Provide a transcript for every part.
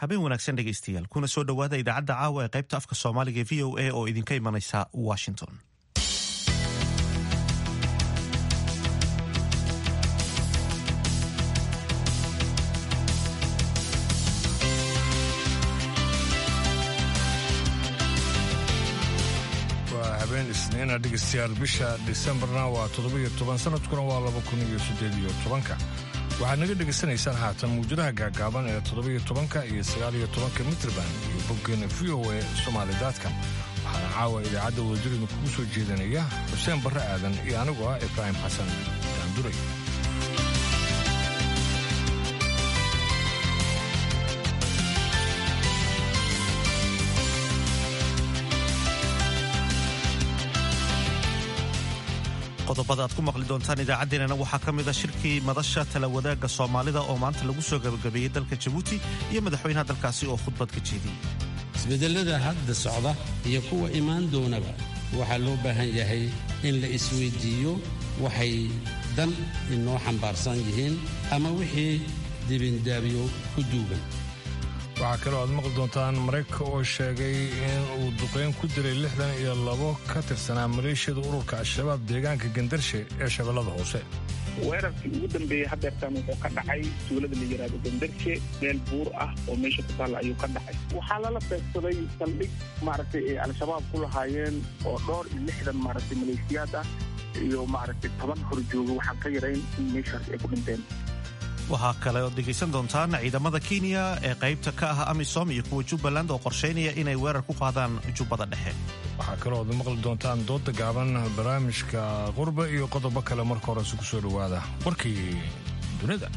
habeen wanaagsan dhegaystayaal kuna soo dhowaada idaacadda caawa ee qaybta afka soomaaliga e v o a oo idinka imanaysa washington waa habeen isniina dhegaystayaal bisha disembarna waa toddobiyo toban sanadkuna waa laba kun iyo siddeed iyo tobanka waxaad naga dhegaysanaysaan haatan muwjadaha gaagaaban ee toddobiyo tobanka iyo sagaaliyo tobanka mitrban iyo boggeena v o e somaalidaadka waxaana caawa idaacadda wadajirida kugu soo jeedinaya xuseen barre aadan iyo anigoo ah ibraahim xasan daanduray qodobada aad ku maqli doontaan idaacaddeenana waxaa ka mid a shirkii madasha tala wadaagga soomaalida oo maanta lagu soo gabagabeeyey dalka jabuuti iyo madaxweynaha dalkaasi oo khudbad ka jeediyey isbeddellada hadda socda iyo kuwa imaan doonaba waxaa loo baahan yahay in la isweyddiiyo waxay dan inoo xambaarsan yihiin ama wixii dibindaabyo ku duugan waxaa kaloo aad maqli doontaan maraykanka oo sheegay in uu duqayn ku diray lixdan iyo labo ka tirsanaa maleeshiyada ururka al-shabaab deegaanka gandarshe ee shabeellada hoose weerarkii ugu dambeeyey hadeertaan wuxuu ka dhacay tuulada la yidhaahdo gandarshe meel buur ah oo meesha ku taalla ayuu ka dhacay waxaa lala beegsaday saldhig maaragtay ay al-shabaab ku lahaayeen oo dhowr iyo lixdan maaragtay maleeshiyaad ah iyo maaragtay toban horjooga waxaan ka yarayn in meeshaas ay ku dhinteen waxaa kale ood dhegaysan doontaan ciidamada kenya ee qaybta ka ah amisom iyo kuwa jubbaland oo qorshaynaya inay weerar ku qaadaan jubbada dhexe waxaa kaloo aad maqli doontaan dooda gaaban barnaamijka qurba iyo qodobo kale marka horese ku soo dhowaada warkii dunida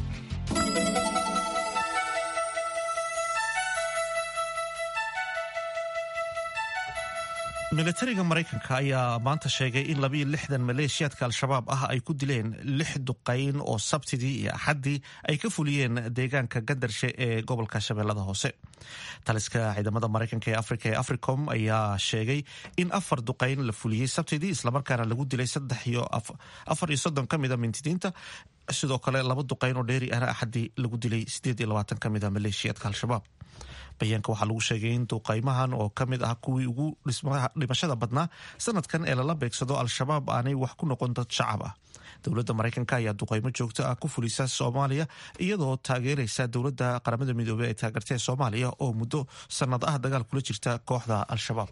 milatariga maraykanka ayaa maanta sheegay in labiyo lixdan maleeshiyaadka al-shabaab ah ay ku dileen lix duqayn oo sabtidii iyo axaddii ay ka fuliyeen deegaanka gandarshe ee gobolka shabeellada hoose taliska ciidamada maraykanka ee afrika ee africom ayaa sheegay in afar duqayn la fuliyey sabtidii islamarkaana lagu dilay afar iyo soddon ka mida mintidiinta sidoo kale laba duqayn oo dheeri ahna axaddii lagu dilay siddeed iyo labaatan ka mida maleeshiyaadka al-shabaab bayaanka waxaa lagu sheegay in duqaymahan oo ka mid ah kuwii ugu dhimashada badnaa sanadkan ee lala beegsado al-shabaab aanay wax ku noqon dad shacab ah dowladda maraykanka ayaa duqaymo joogto ah ku fulisa soomaaliya iyadoo taageeraysa dowladda qaramada midoobey ee taageertee soomaaliya oo muddo sannad ah dagaal kula jirta kooxda al-shabaab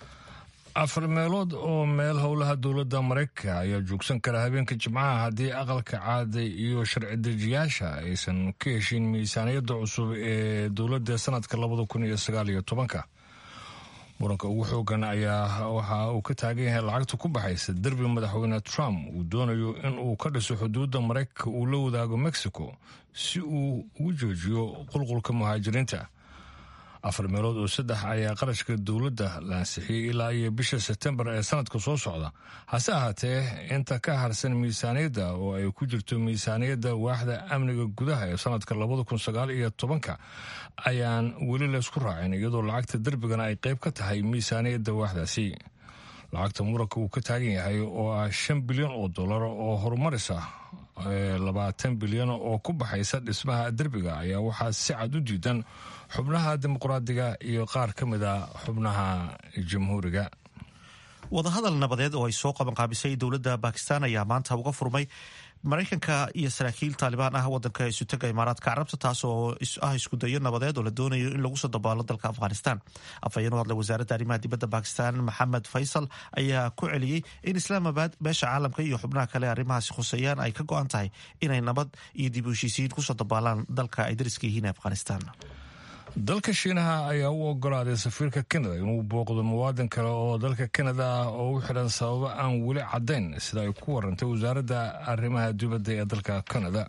afar meelood oo meel howlaha dowladda maraykanka ayaa joogsan kara habeenka jimcaha haddii aqalka caada iyo sharci dejiyaasha aysan ka heshin miisaaniyadda cusub ee dowladda sanadka labada kun iyo sagaal iyo tobanka muranka ugu xoogan ayaa waxa uu ka taagan yahay lacagta ku baxaysa derbi madaxweyne trump uu doonayo in uu ka dhiso xuduudda maraykanka uu la wadaago mexico si uu ugu joojiyo qulqulka muhaajiriinta afar meelood oo saddex ayaa qarashka dowladda la ansixiyey ilaa iyo bisha sebtembar ee sanadka soo socda hase ahaatee inta ka harsan miisaaniyadda oo ay ku jirto miisaaniyadda waaxda amniga gudaha ee sanadka labada kun sagaal iyo tobanka ayaan weli laysku raacin iyadoo lacagta derbigana ay qayb ka tahay miisaaniyadda waaxdaasi lacagta muranka uu ka taagan yahay oo ah shan bilyan oo dollar oo horumaris ah labaatan bilyan oo ku baxaysa dhismaha derbiga ayaa waxaa si cad u diidan xubnaha dimuqraadiga iyo qaar ka mid a xubnaha jamhuuriga wadahadal nabadeed oo ay soo qabanqaabisay dowladda bakistan ayaa maanta uga furmay maraykanka iyo saraakiil taalibaan ah wadanka isutaga imaaraadka carabta taas oo ah iskudayo nabadeed oo la doonayo in lagu soo dabaalo dalka afghanistan afhayeen u hadlay wasaaradda arrimaha dibadda bakistan maxamed faysal ayaa ku celiyey in islaamabad beesha caalamka iyo xubnaha kale arrimahaasi khuseeyaan ay ka go-an tahay inay nabad iyo dib u heshiisiin kusoo dabaalaan dalka ay dariska yihiin afghanistan dalka shiinaha ayaa u ogolaaday safiirka kanada inuu booqdo muwaadin kale oo dalka kanada ah oo u xidhan sababo aan weli caddayn sida ay ku warantay wasaaradda arrimaha dibadda ee dalka kanada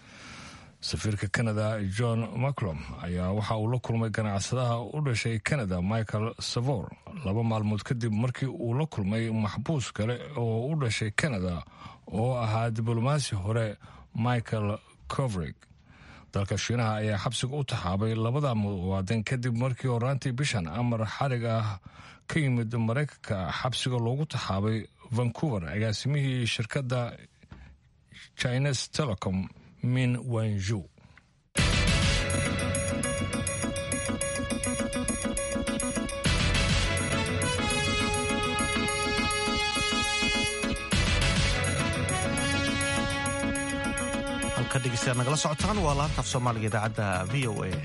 safiirka kanada john maclom ayaa waxa uu la kulmay ganacsadaha u dhashay kanada michael savor laba maalmood kadib markii uu la kulmay maxbuus kale oo u dhashay kanada oo ahaa diblomaasi hore michael covrig dalka shiinaha ayaa xabsiga u taxaabay labada muwaadin kadib markii horaantii bishan amar xarig ah ka yimid maraykanka xabsiga loogu taxaabay vancouver agaasimihii shirkadda chines telecom min wanju dhegeystayaal nagala socotaan waa laanta af soomaaliga idaacadda v o a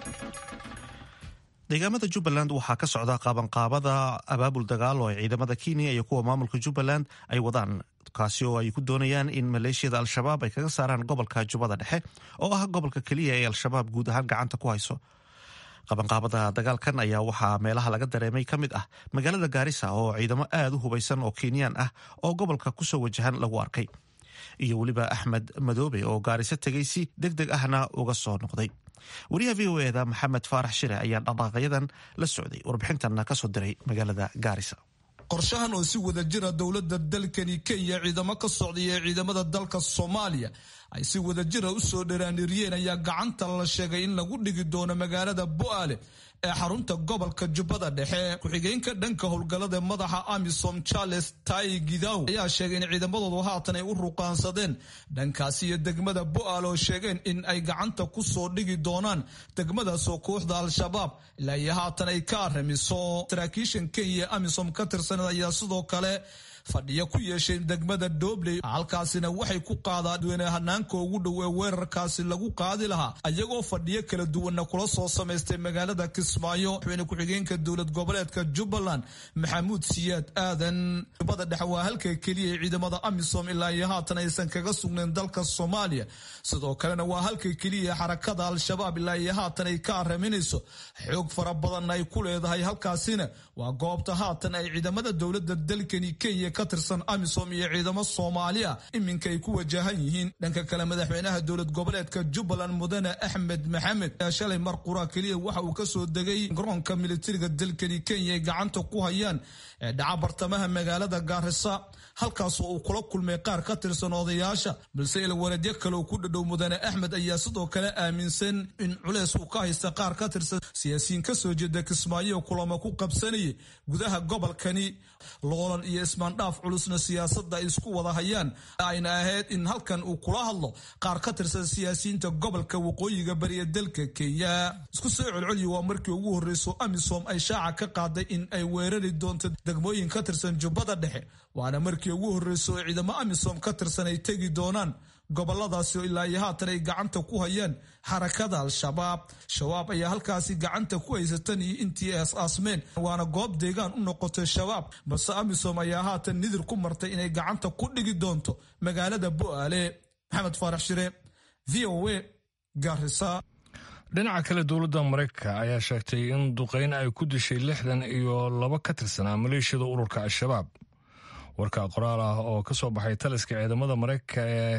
deegaamada jubbaland waxaa ka socda qaabanqaabada abaabul dagaal oo ay ciidamada kenya iyo kuwa maamulka jubbaland ay wadaan kaasi oo ay ku doonayaan in maleeshiyada al-shabaab ay kaga saaraan gobolka jubbada dhexe oo ah gobolka keliya ee al-shabaab guud ahaan gacanta ku hayso qabanqaabada dagaalkan ayaa waxaa meelaha laga dareemay ka mid ah magaalada gaarisa oo ciidamo aad u hubaysan oo kenyaan ah oo gobolka kusoo wajahan lagu arkay iyo weliba axmed madoobe oo gaariso tegay si deg deg ahna uga soo noqday wariyaha v o eda maxamed faarax shire ayaa dhaqaaqyadan la socday warbixintanna kasoo diray magaalada gaarisa qorshahan oo si wada jira dowladda dalkani kenya ciidamo ka socday ee ciidamada dalka soomaaliya ay si wada jira u soo dharaaniriyeen ayaa gacanta la sheegay in lagu dhigi doono magaalada bo'aale ee xarunta gobolka jubbada dhexe ku-xigeenka dhanka howlgallada madaxa amisom charles tai gidaw ayaa sheegay in ciidamadoodu haatan ay u ruqaansadeen dhankaasi iyo degmada bo'aale oo sheegeen in ay gacanta ku soo dhigi doonaan degmadaasoo kooxda al-shabaab ilaa iyo haatan ay ka aramiso saraakiishan kenya amisom ka tirsaned ayaa sidoo kale fadhiyo ku yeeshay degmada dobley halkaasina waxay ku qaadaan hanaanka ugu dhow ee weerarkaasi lagu qaadi lahaa ayagoo fadhiyo kala duwanna kula soo samaystay magaalada kismaayo madaxweyne ku-xigeenka dowlad goboleedka jubbaland maxamuud siyaad aadan jubbada dhexe waa halka keliya ee ciidamada amisom ilaa iyo haatan aysan kaga sugnayn dalka soomaaliya sidoo kalena waa halka keliya xarakada al-shabaab ilaa iyo haatan ay ka araminayso xoog fara badanna ay ku leedahay halkaasina waa goobta haatan ay ciidamada dowlada dalkani kenya ka tirsan amisom iyo ciidamo soomaaliya iminka ay ku wajahan yihiin dhanka kale madaxweynaha dowlad goboleedka jubbaland mudane axmed maxamed ayaa shalay mar qura keliya waxa uu kasoo degay garoonka militariga dalkani kenya ay gacanta ku hayaan ee dhaca bartamaha magaalada gaarisa halkaasoo uu kula kulmay qaar ka tirsan odayaasha balse ilwareedyo kale uu ku dhadhow mudane axmed ayaa sidoo kale aaminsan in culeys uu ka haysta qaar ka tirsan siyaasiyiin kasoo jeeda kismaayo kulamo ku qabsanayay gudaha gobolkani loolan iyo ismaandhaaf culusna siyaasada ay isku wada hayaan ayna ahayd in halkan uu kula hadlo qaar ka tirsan siyaasiyiinta gobolka waqooyiga bariya dalka kenya isku soo celceliya waa markii ugu horreyso amisom ay shaaca ka qaaday in ay weerari doonto degmooyin ka tirsan jubbada dhexe waana markii ugu horreyso oo ciidamo amisom ka tirsan ay tegi doonaan goboladaasi oo ilaa iyo haatan ay gacanta ku hayaan xarakada al-shabaab shabaab ayaa halkaasi gacanta ku haysatan iyo intii ay as-aasmeen waana goob deegaan u noqotay shabaab balse amisom ayaa haatan nidir ku martay inay gacanta ku dhigi doonto magaalada bo'aale maxamed faarax shire v o a garisa dhinaca kale dowladda maraykanka ayaa sheegtay in duqeyn ay ku dishay lixdan iyo laba ka tirsanaa maleeshiyada ururka al-shabaab warka qoraal ah oo ka soo baxay taliska ciidamada maraykanka ee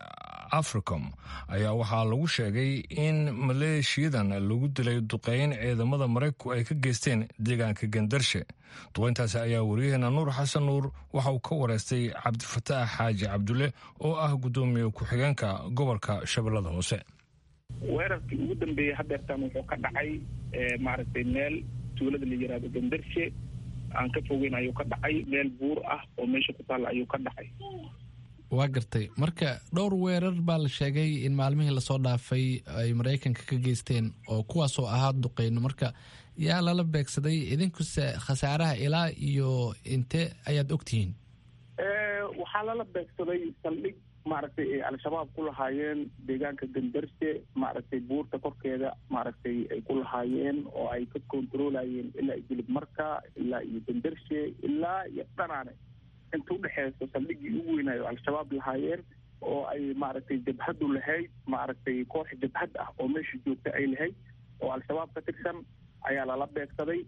africom ayaa waxaa lagu sheegay in maleeshiyadan lagu dilay duqeyn ciidamada maraykanku ay ka geysteen deegaanka gandarshe duqeyntaasi ayaa wariyaheena nuur xasan nuur waxa uu ka wareystay cabdifataax xaaji cabdulle oo ah guddoomiye ku-xigeenka gobolka shabeellada hoose weerarkii ugu dambeeyey hadeertaan wuxuu ka dhacay maaragtay meel tuulada la yiraahdo gandarshe aan ka fogeyn ayuu ka dhacay meel buur ah oo meesha ku taalla ayuu ka dhacay waa gartay marka dhowr weerar baa la sheegay in maalmihii lasoo dhaafay ay maraykanka ka geysteen oo kuwaasoo ahaa duqeyno marka yaa lala beegsaday idinkuse khasaaraha ilaa iyo inte ayaad ogtihiin waxaa lala beegsaday saldhig maaragtay ay al-shabaab ku lahaayeen deegaanka gandarshe maaragtay buurta korkeeda maaragtay ay ku lahaayeen oo ay ka kontarolayeen ilaa iyo jilib marka ilaa iyo gandarshe ilaa iyo dhanaane inta udhexeyso saldhiggii ugu weynaayo al-shabaab lahaayeen oo ay maaragtay jabhadu lahayd maaragtay koox jabhad ah oo meesha joogta ay lahayd oo al-shabaab ka tirsan ayaa lala beegsaday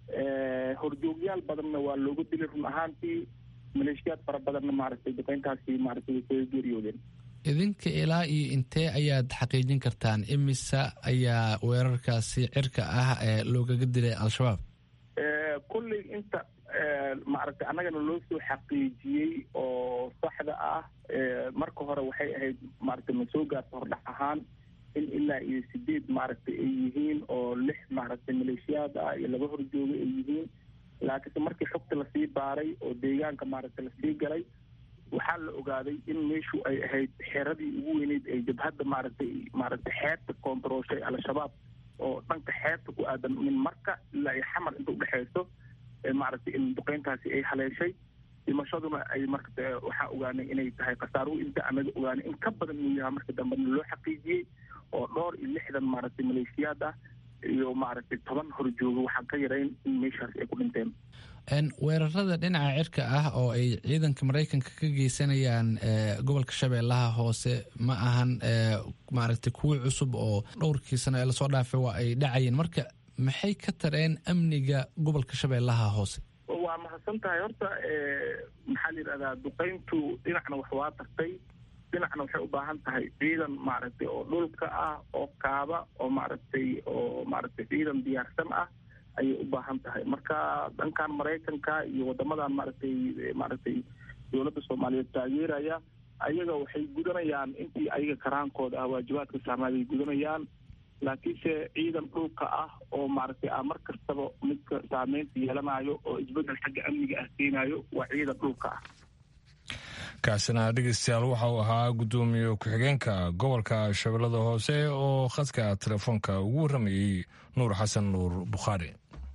horjoogyaal badanna waa looga dilay run ahaantii maleeshiyaad fara badanna maaragtay duqeyntaasi maaragtay way kaga geeriyoodeen idinka ilaa iyo intee ayaad xaqiijin kartaan imisa ayaa weerarkaasi cirka ah ee loogaga dilay al-shabaab kolley inta maaragtay annagana loo soo xaqiijiyey oo saxda ah marka hore waxay ahayd maaragtay ma soo gaarta hordhac ahaan in ilaa iyo sideed maaragtay ay yihiin oo lix maaragtay maleeshiyaad ah iyo laba horjooga ay yihiin laakiinse markii xogta lasii baaray oo deegaanka maaragtay lasii galay waxaa la ogaaday in meeshu ay ahayd xeradii ugu weyneyd ay jabhadda maaragtay maaragtay xeebta koontarooshay al-shabaab oo dhanka xeebta ku aadan min marka ilaa iyo xamar inta udhexeyso maaragtay in duqeyntaasi ay haleeshay dhimashaduna ay marka waxaa ogaanay inay tahay khasaaruhu inta anaga ogaanay in ka badan inuu yahay marka dambena loo xaqiijiyey oo dhowr iyo lixdan maaragtay maleeshiyaad ah iyo maaragtay toban horjooga waxaan ka yarayn in meeshaas ay ku dhinteen weerarada dhinaca cirka ah oo ay ciidanka maraykanka ka geysanayaan gobolka shabeellaha hoose ma ahan maaragtay kuwii cusub oo dhowrkii sano ee lasoo dhaafay waa ay dhacayeen marka maxay ka tareen amniga gobolka shabeellaha hoose waa mahadsan tahay horta maxaa la yidhahdaa duqayntu dhinacna wax waa tartay dhinacna waxay u baahan tahay ciidan maaragtay oo dhulka ah oo kaaba oo maaragtay oo maaragtay ciidan diyaarsan ah ayay u baahan tahay marka dhankan maraykanka iyo wadamadan maaragtay maaragtay dowladda soomaaliyeed taageeraya ayaga waxay gudanayaan intii ayaga karaankooda ah waajibaadka saarnaayay gudanayaan laakiinse ciidan dhulka ah oo maaragtay ah mar kastaba midka saameynta yeelanayo oo isbedel xagga amniga ah keenayo waa ciidan dhulka ah kaasina dhegeystayaal waxa uu ahaa guddoomiye ku-xigeenka gobolka shabeellada hoose oo khadka telefoonka ugu warramayey nuur xasan nuur bukhaari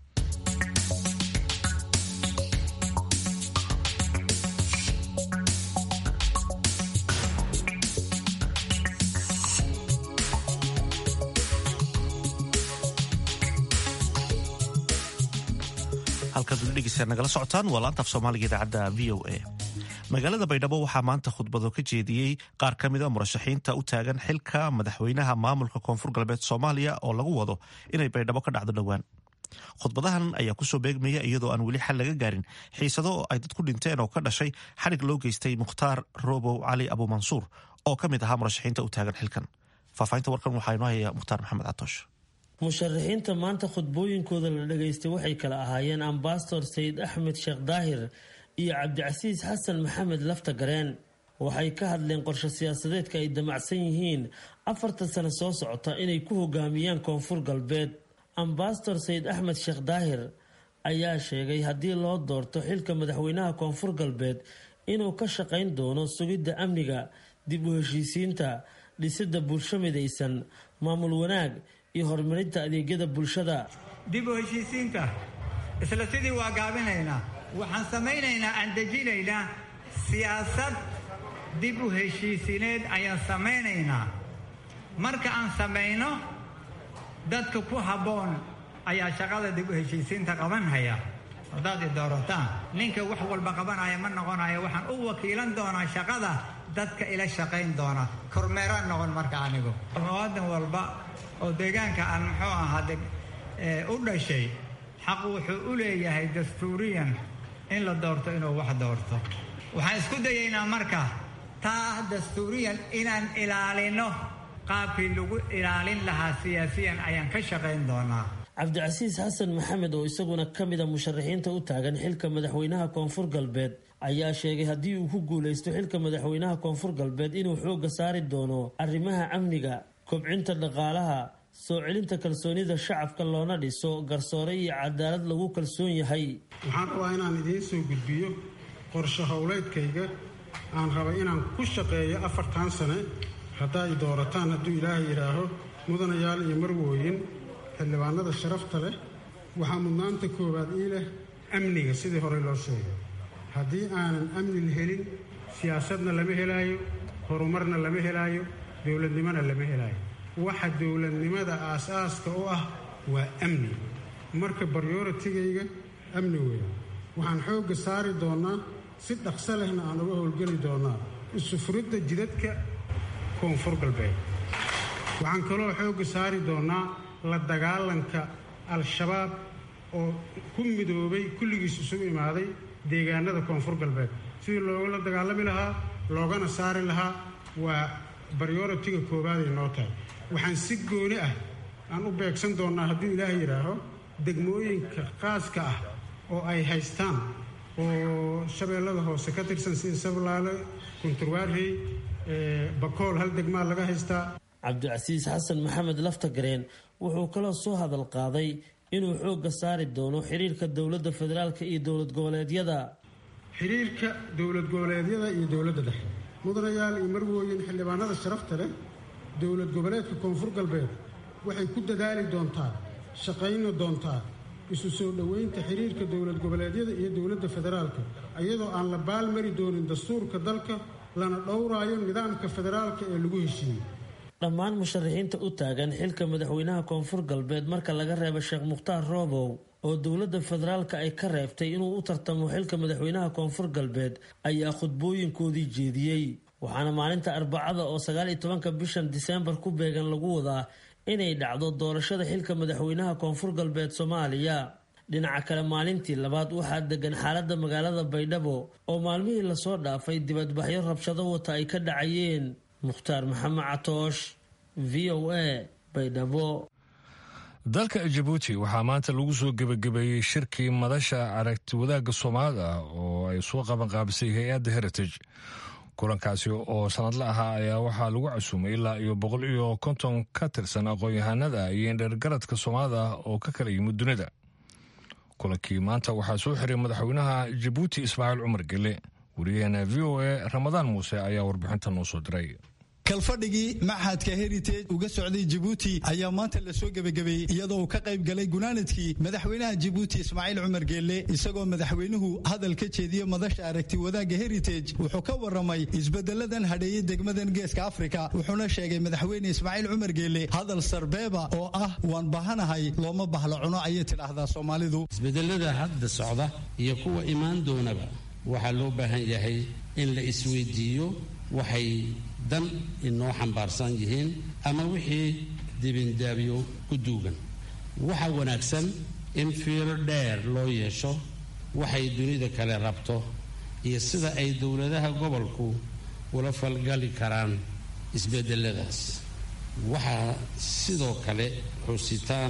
halkaad weli dhegeysaa nagala socotaan waa laanta af soomaaliga idaacadda v o a magaalada baydhabo waxaa maanta khudbado ka jeediyey qaar ka mida murashaxiinta u taagan xilka madaxweynaha maamulka koonfur galbeed soomaaliya oo lagu wado inay baydhabo ka dhacdo dhowaan khudbadahan ayaa kusoo beegmaya iyadoo aan weli xal laga gaarin xiisado oo ay dad ku dhinteen oo ka dhashay xadhig loo geystay mukhtaar robow cali abuumansuur oo ka mid ahaa murashaxiinta u taagan xilkan faahfaahinta warkan waxaa inoo haya mukhtaar maxamed catoosh musharaxiinta maanta khudbooyinkooda la dhageystay waxay kala ahaayeen ambasador sayid axmed sheekh daahir iyo cabdicasiis xasan maxamed lafta gareen waxay ka hadleen qorshe siyaasadeedka ay damacsan yihiin afartan sano soo socota inay ku hogaamiyaan koonfur galbeed ambasador sayid axmed sheekh daahir ayaa sheegay haddii loo doorto xilka madaxweynaha koonfur galbeed inuu ka shaqayn doono sugidda amniga dib u heshiisiinta dhisidda bulsho midaysan maamul wanaag iyo horumarinta adeegyada bulshada dib u heshiisiinta isla sidii waa gaabinaynaa waxaan samaynaynaa aan dejinaynaa siyaasad dib u heshiisineed ayaan samaynaynaa marka aan samayno dadka ku habboon ayaa shaqada dib u heshiisiinta qabanhaya haddaad i doorataan ninka wax walba qabanaya ma noqonayo waxaan u wakiilan doonaa shaqada dadka ila shaqayn doona kormeeraan noqon marka anigu muwaadin walba oo deegaanka aan muxuu ahaa u dhashay xaq wuxuu u leeyahay dastuuriyan in la doorto inuu wax doorto waxaan isku dayaynaa marka taa dastuuriyan inaan ilaalino qaabkii lagu ilaalin lahaa siyaasiyan ayaan ka shaqayn doonaa cabdicasiis xasan maxamed oo isaguna ka mida musharaxiinta u taagan xilka madaxweynaha koonfur galbeed ayaa sheegay haddii uu ku guuleysto xilka madaxweynaha koonfur galbeed inuu xoogga saari doono arrimaha amniga kobcinta dhaqaalaha soo celinta kalsoonida shacabka loona dhiso garsoore iyo cadaalad lagu kalsoon yahay waxaan rabaa inaan idiin soo gudbiyo qorshe howleedkayga aan raba inaan ku shaqeeyo afartan sane haddaa i doorataan hadduu ilaahay yidhaaho mudanayaal iyo marwooyin xildhibaanada sharafta leh waxaa mudnaanta koowaad ii leh amniga sidii horey loo sheegay haddii aanan amni la helin siyaasadna lama helaayo horumarna lama helaayo dowladnimona lama helaayo waxa dowladnimada aas-aaska u ah waa amni marka baryoratigayga amni weyn waxaan xoogga saari doonnaa si dhaqso lehna aan uga howlgeli doonnaa isufuridda jidadka koonfur galbeed waxaan kaloo xoogga saari doonnaa la dagaalanka al-shabaab oo ku midoobay kulligiis isugu imaaday deegaanada koonfur galbeed sidii loogala dagaalami lahaa loogana saari lahaa waa baryoratiga koobaaday noo tahay waxaan si gooni ah aan u beegsan doonnaa hadduu ilaahay yidhaaho degmooyinka qaaska ah oo ay haystaan oo shabeellada hoose ka tirsan sida sablaale kunturwaarey bakool hal degmaa laga haystaa cabdicasiis xasan maxamed laftagareen wuxuu kaloo soo hadal qaaday inuu xoogga saari doono xiriirka dowladda federaalka iyo dowlad goboleedyada xiriirka dowlad goboleedyada iyo dowladda dhexe mudanayaal iyo marwooyin xildhibaanada sharafta leh dowlad goboleedka koonfur galbeed waxay ku dadaali doontaa shaqayni doontaa isu soo dhoweynta xiriirka dowlad goboleedyada iyo dowladda federaalka iyadoo aan la baalmari doonin dastuurka dalka lana dhowraayo nidaamka federaalka ee lagu heshiiyey dhammaan musharaxiinta u taagan xilka madaxweynaha koonfur galbeed marka laga reebo sheekh mukhtaar roobow oo dowladda federaalka ay ka reebtay inuu u tartamo xilka madaxweynaha koonfur galbeed ayaa khudbooyinkoodii jeediyey waxaana maalinta arbacada oo sagaal iyo tobanka bishan diseembar ku beegan lagu wadaa inay dhacdo doorashada xilka madaxweynaha koonfur galbeed soomaaliya dhinaca kale maalintii labaad waxaa degan xaalada magaalada baydhabo oo maalmihii lasoo dhaafay dibadbaxyo rabshado wata ay ka dhacayeen mukhtaar maxamed catoosh v o a baydhabo dalka jabuuti waxaa maanta lagu soo gebagabeeyey shirkii madasha aragti wadaagga soomaalida oo ay soo qabanqaabisay hay-adda heritage kulankaasi oo sanadla ahaa ayaa waxaa lagu casuumay ilaa iyo boqol iyo konton ka tirsan aqoon-yahanada iyo indheergaradka soomaalida oo ka kala yimid dunida kulankii maanta waxaa soo xiray madaxweynaha jabuuti ismaaciil cumar gele wariyaheena v o a ramadaan muuse ayaa warbixinta noo soo diray kalfadhigii maxadka heritage uga socday jabuuti ayaa maanta lasoo gebagabeeyey iyadoo uu ka qayb galay gunaanadkii madaxweynaha jabuuti ismaaciil cumar geelle isagoo madaxweynuhu hadal ka jeediye madasha aragti wadaagga heritage wuxuu ka waramay isbedeladan hadheeyey degmadan geeska afrika wuxuuna sheegay madaxweyne ismaaciil cumar geelle hadal sarbeeba oo ah waan bahanahay looma bahla cuno ayay tidhaahdaa soomaalidu isbedelada hadda socda iyo kuwa imaan doonaba waxaa loo baahan yahay in la isweydiiyo waxay dan inoo xambaarsan yihiin ama wixii dibindaabyo ku duugan waxa wanaagsan in fiiro dheer loo yeesho waxay dunida kale rabto iyo sida ay dowladaha gobolku ula falgali karaan isbedeladaas waxaa sidoo kale xusitaan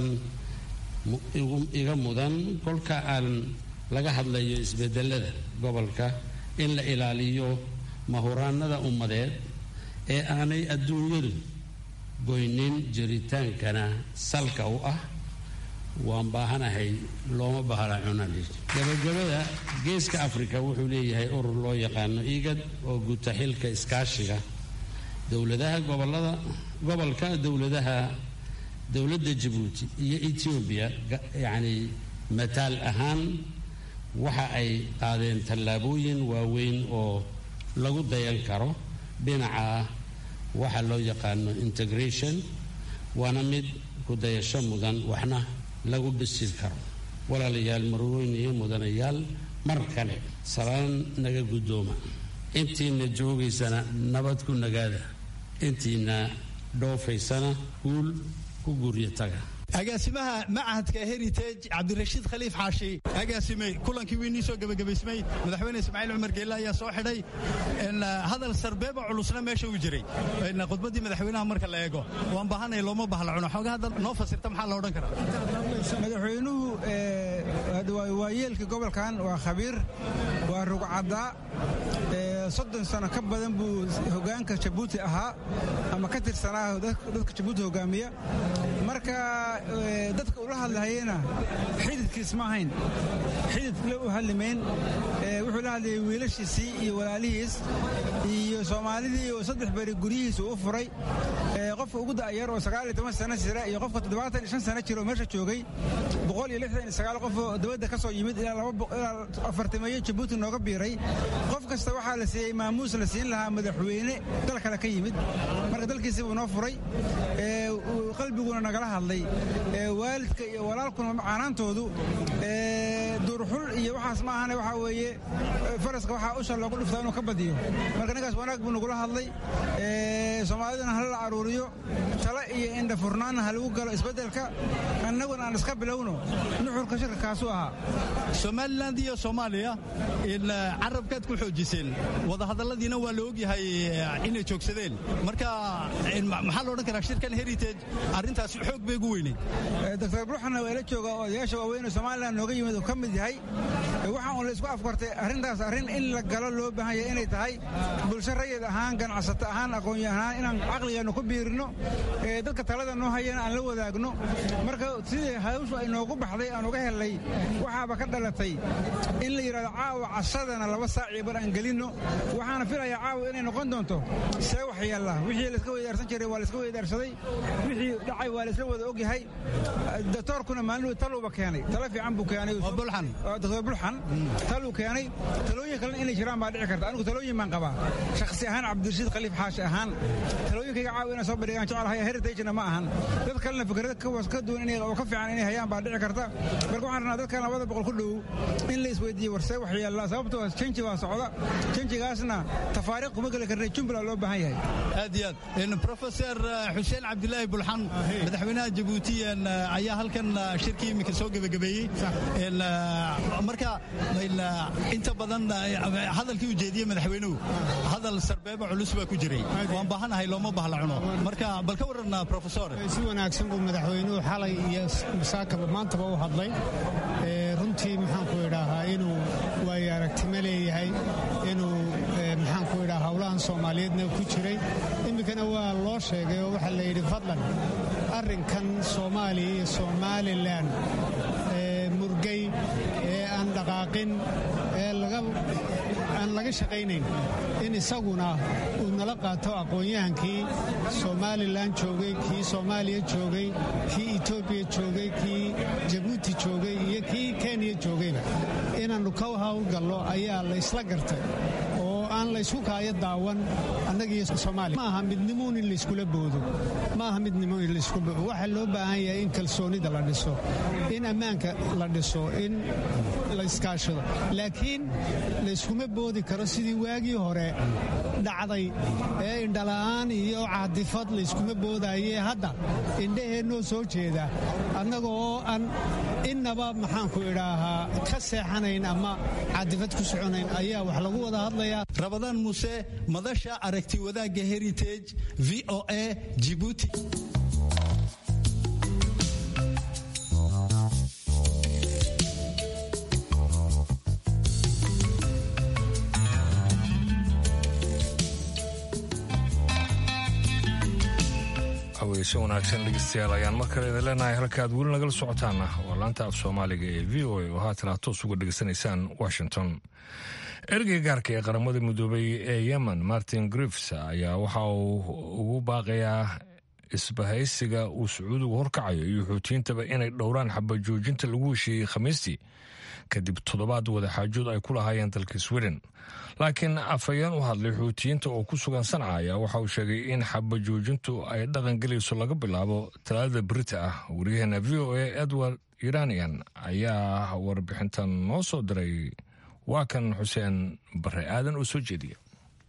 iga mudan kolka aan laga hadlayo isbedelada gobolka in la ilaaliyo mahuraanada ummadeed ee aanay adduunyadu goynin jiritaankana salka u ah waan baahanahay looma bahla cunali gabagabada geeska afrika wuxuu leeyahay urur loo yaqaano igad oo guta xilka iskaashiga dowladaha gobolada gobolka dowladaha dowladda jabuuti iyo etoobiya yacni mataal ahaan waxa ay qaadeen tallaabooyin waaweyn oo lagu dayan karo dhinaca waxa loo yaqaano integration waana mid ku dayasho mudan waxna lagu dhisi karo walaalayaal marweyn iyo mudanayaal mar kale salaan naga guddooma intiina joogaysana nabad ku nagaada intiina dhoofaysana guul ku guryo taga agaasimaha machadka heritage cabdirashiid khaliif xaashi agaasime kulankii wiinii soo gebagabaysmay madaxweyne ismaaciil cumar geelle ayaa soo xidhay hadal sarbeeba culusna meesha uu jiray khudbaddii madaxweynaha marka la eego waan baahanay looma bahla cuno xooga hadda noo fasirta maxaa la odhan karaa madaxweynuhu waa yeelka gobolkan waa khabiir waa rugcaddaa soddon sano ka badan buu hogaanka jabuuti ahaa ama ka tirsanaa dadka jabuuti hogaamiya marka dadka ula hadlahayena xididkiis ma ahayn xidid la u hadlimayn wuxuu la hadlayay wiilashiisii iyo walaalihiis iyo soomaalidii oo saddex beri guryihiisa u furay qofka ugu da'yar oo sagaal iyo toban sano jira iyo qofka toddobaatan iyo shan sano jira oo meesha joogay boqol iyo lixdan iyo sagaal qof oo dibadda ka soo yimid ilaa ilaa afartimeeyo jabuuti nooga biiray qof kasta waxaa la siiyey maamuus la siin lahaa madaxweyne dal kale ka yimid marka dalkiisi buu noo furay qalbiguna nagala hadlay waalidka iyo walaalkuna caanaantoodu duurxul iyo waxaas ma ahane waxaa weeye faraska waxaa usha loogu dhiftaa inuu ka badiyo marka ninkaas wanaag buu nagula hadlay soomaalidana hala la aruuriyo tale iyo indha furnaanna ha lagu galo isbeddelka annaguna aan iska bilowno nuxurka shirka kaasuu ahaa somaliland iyo soomaaliya carabkaad ku xoojiseen wadahadalladiina waa la ogyahay inay joogsadeen marka maxaa la odhan karaa shirkan heritage arrintaasi xoog bay ugu weyneyd doctor bruxna waa ila jooga odayaasha waaweyn oo somaliland nooga yimid oo ka mid yahay waxaa un la isku afkartay arrintaas arrin in la galo loo baahan yahay inay tahay bulsho rayid ahaan ganacsato ahaan aqoonyo ahaan inaan caqligeennu ku biirino dadka talada noo hayana aan la wadaagno marka sidii hawshu ay noogu baxday aan uga helnay waxaaba ka dhalatay in la yidhahdo caawa cashadana laba saaciyo bar aan gelinno waxaana filayaa caawa inay noqon doonto see waxyeella wixii layska weydaarsan jiray waa layska weydaarsaday wixii dhacay waa laysla wada ogyahay doctoorkuna maalin taluuba keenay talo fiican buu keenay bulxan doctor bulxan taluu keenay talooyin kalena inay jiraan baa dhici karta anigu talooyin baan qabaa shakhsi ahaan cabdirashiid khaliif xaashi ahaan talooyinkayga caawi inaan soo bandhigaan jecelahay heritagena ma ahan dad kalena fikrada ka duwan inay oo ka fiican inay hayaan baa dhici karta marka waxaan rabnaa dadkan labada boqol ku dhow in la isweydiiyo warsee wax yeellaa sababtoo janji waa socda janjigaasna tafaariiq kuma geli karna jumla loo baahan yahay aad iyo aad profesor xuseen cabdilaahi bulxan madaxweynaha jabuuti ayaa halkan shirkii iminka soo gebagabeeyey marka inta badan hadalkii ujeediyey madaxweynuhu hadal sarbeeba culus baa ku jiray waan baahanahay looma bahla cuno marka bal ka waran profesor si wanaagsan buu madaxweynuhu xalay iyo masaakaba maantaba u hadlay runtii maxaan ku idhaahaa inuu waayo aragtimo leeyahay inuu maxaan ku idhaha howlahan soomaaliyeedna ku jiray iminkana waa loo sheegay oo waxaa la yidhi fadlan arrinkan soomaaliya iyo somalilan murgay ee aan dhaqaaqin ee aan laga shaqaynayn in isaguna uu nala qaato aqoon-yahankii somalilan joogay kii soomaaliya joogay kii etoobiya joogay kii jabuuti joogay iyo kii kenya joogayba inaannu ka howlgallo ayaa la ysla gartay oo aan laysku kaayo daawan annagiiyo soomaaliya ma aha midnimoon in layskula boodo ma aha midnimo in laysku boodo waxaa loo baahan yahay in kalsoonida la dhiso in ammaanka la dhiso in la iskaashado laakiin layskuma boodi karo sidii waagii hore dhacday ee indhala'aan iyo caadifad layskuma boodaaye hadda indhaheennoo soo jeeda annaga oo aan innaba maxaanku idhaahaa ka seexanayn ama caadifad ku soconayn ayaa wax lagu wada hadlayaa rabadaan muuse madasha aragti wadaagga heritage v o a jibuuti haweyse wanaagsan dhegeystayaal ayaan mar kale idin leenahay halka aad weli nagala socotaana waa laanta af soomaaliga ee v o a oo haatan aad toos uga dhegeysanaysaan washington ergey gaarka ee qaramada midoobay ee yemen martin griffs ayaa waxa uu ugu baaqayaa isbahaysiga uu sacuudigu horkacayo iyo xuutiyiintaba inay dhowraan xabajoojinta lagu heshiiyey khamiistii kadib toddobaad wadaxaajood ay ku lahaayeen dalka sweden laakiin afhayeen u hadlay xuutiyiinta oo ku sugan sanca ayaa waxa uu sheegay in xabajoojintu ay dhaqan gelayso laga bilaabo talaadada berita ah waryaheena v o a edward iranian ayaa warbixintan noo soo diray waa kan xuseen bare aadan oo soo jeediya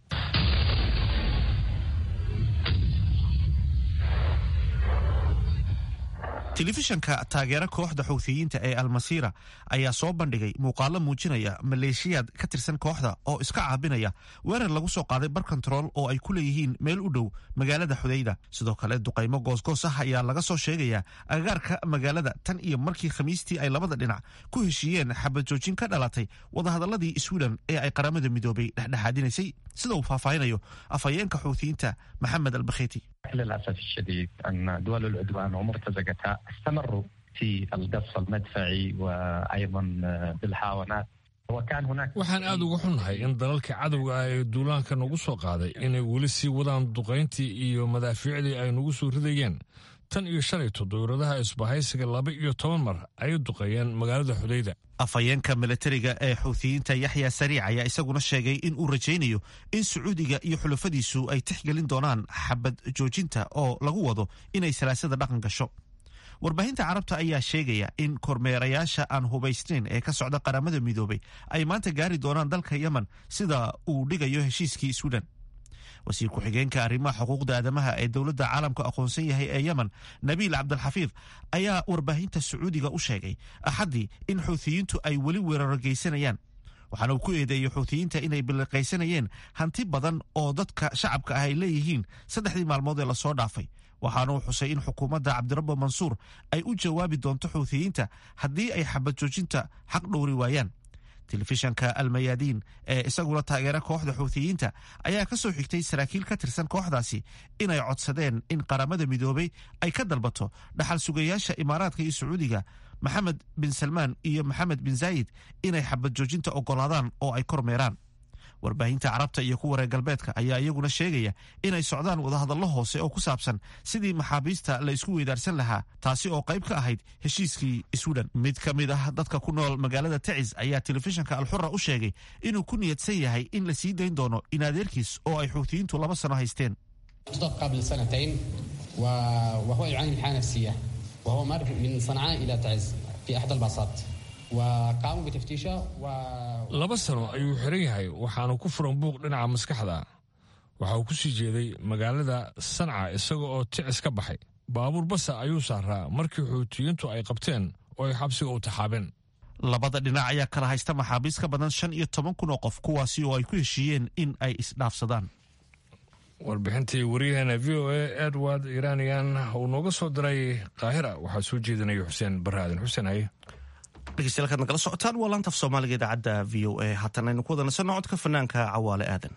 telefishanka taageera kooxda xuuthiyiinta ee almasiira ayaa soo bandhigay muuqaalo muujinaya maleeshiyaad ka tirsan kooxda oo iska caabinaya weerar lagu soo qaaday bar kontarool oo ay ku leeyihiin meel u dhow magaalada xudayda sidoo kale duqaymo goosgoos ah ayaa laga soo sheegayaa agagaarka magaalada tan iyo markii khamiistii ay labada dhinac ku heshiiyeen xabajoojin ka dhalatay wadahadaladii sweden ee ay qaramada midoobay dhexdhexaadinaysay sida uu faahfaahinayo afhayeenka xuuthiyiinta maxamed albakheyti للأسف الشديد أن دول العدوان ومرتزقتها استمروا في القصف المدفعي وأيضا بالحاونات وكان هناك waxaan aad uga xunnahay in dalalka cadowga ah ee duulaanka nagu soo qaaday inay weli sii wadaan duqayntii iyo madaafiicdii ay nagu soo ridayeen tan iyo shalayto dowladaha isbahaysiga laba iyo toban mar ayay duqeeyeen magaalada xudayda afhayeenka milatariga ee xuuthiyiinta yaxya sariic ayaa isaguna sheegay in uu rajaynayo in sacuudiga iyo xulafadiisu ay tixgelin doonaan xabad joojinta oo lagu wado inay salaasada dhaqan gasho warbaahinta carabta ayaa sheegaya in kormeerayaasha aan hubaysnayn ee ka socda qaramada midoobay ay maanta gaari doonaan dalka yemen sida uu dhigayo heshiiskii sweden wasiir ku-xigeenka arrimaha xuquuqda aadamaha ee dowladda caalamku aqoonsan yahay ee yemen nabiil cabdilxafiid ayaa warbaahinta sacuudiga u sheegay axaddii in xuuthiyiintu ay weli weeraro geysanayaan waxaana uu ku eedeeyey xuuthiyiinta inay biliqaysanayeen hanti badan oo dadka shacabka ah ay leeyihiin saddexdii maalmood ee lasoo dhaafay waxaana uu xusay in xukuumadda cabdirabbo mansuur ay u jawaabi doonto xuuthiyiinta haddii ay xabad joojinta xaq dhowri waayaan telefishanka almayaadiin ee isaguna taageera kooxda xuuthiyiinta ayaa ka soo xigtay saraakiil ka tirsan kooxdaasi inay codsadeen in qaramada midoobay ay ka dalbato dhaxal sugayaasha imaaraadka iyo sacuudiga maxamed bin salmaan iyo maxamed bin zaayid inay xabad joojinta ogolaadaan oo ay kormeeraan warbaahinta carabta iyo kuwa reer galbeedka ayaa iyaguna sheegaya inay socdaan wadahadallo hoose oo ku saabsan sidii maxaabiista la isku weydaarsan lahaa taasi oo qayb ka ahayd heshiiskii swiden mid ka mid ah dadka ku nool magaalada tacis ayaa telefishinka alxura u sheegay inuu ku niyadsan yahay in la sii dayn doono in adeerkiis oo ay xuutiyiintu laba sano haysteen قبل سنتين وهو يعاني من حالة نفسية وهو مر من صنعاء إلى تعز في أحد الباصات وقاموا بتفتيشه و laba sano ayuu xiran yahay waxaanu ku furan buuq dhinaca maskaxda waxa uu ku sii jeeday magaalada sanca isaga oo ticis ka baxay baabuur basa ayuu saaraa markii xuutiyiintu ay qabteen oo ay xabsiga u taxaabeen labada dhinac ayaa kala haysta maxaabiis ka badan shan iyo toban kun oo qof kuwaasi oo ay ku heshiiyeen in ay isdhaafsadaan warbixintii wariyaheena v o a edward iranian uu nooga soo diray kaahira waxaa soo jeedinaya xuseen barre aadan xuseen haye dhegeystayaal kaad nagala socotaan waa laanta af soomaaliga idaacadda v o a haatan aynu ku wada nasanno codka fanaanka cawaale aadan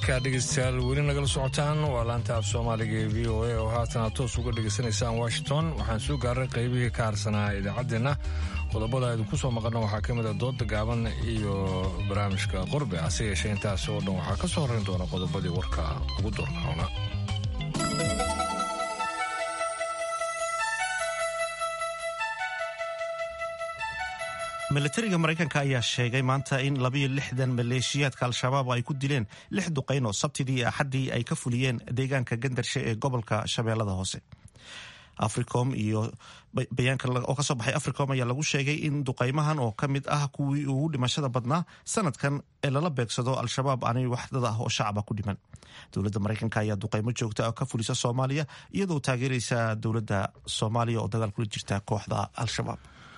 halkaa dhegeystayaal weli nagala socotaan waa laanta af soomaaliga ee v o a oo haatan aad toos uga dhegaysanaysaan washington waxaan soo gaaray qaybihii ka harsanaa idaacaddeenna qodobada idinku soo maqana waxaa ka mid a dooda gaaban iyo barnaamijka qorbe hase yeeshee intaas oo dhan waxaa ka soo horrayn doona qodobadii warka ugu doorkaona milatariga maraykanka ayaa sheegay maanta in labayo lixdan maleeshiyaadka al-shabaab ay ku dileen lix duqayn oo sabtidii iyo axaddii ay ka fuliyeen deegaanka gandarshe ee gobolka shabeellada hoose africom iyo bayaanka oo kasoo baxay africom ayaa lagu sheegay in duqaymahan oo ka mid ah kuwii ugu dhimashada badnaa sanadkan ee lala beegsado al-shabaab aanay waxdad ah oo shacaba ku dhiman dowladda maraykanka ayaa duqaymo joogta oo ka fulisa soomaaliya iyadoo taageeraysa dowladda soomaaliya oo dagaal kula jirta kooxda al-shabaab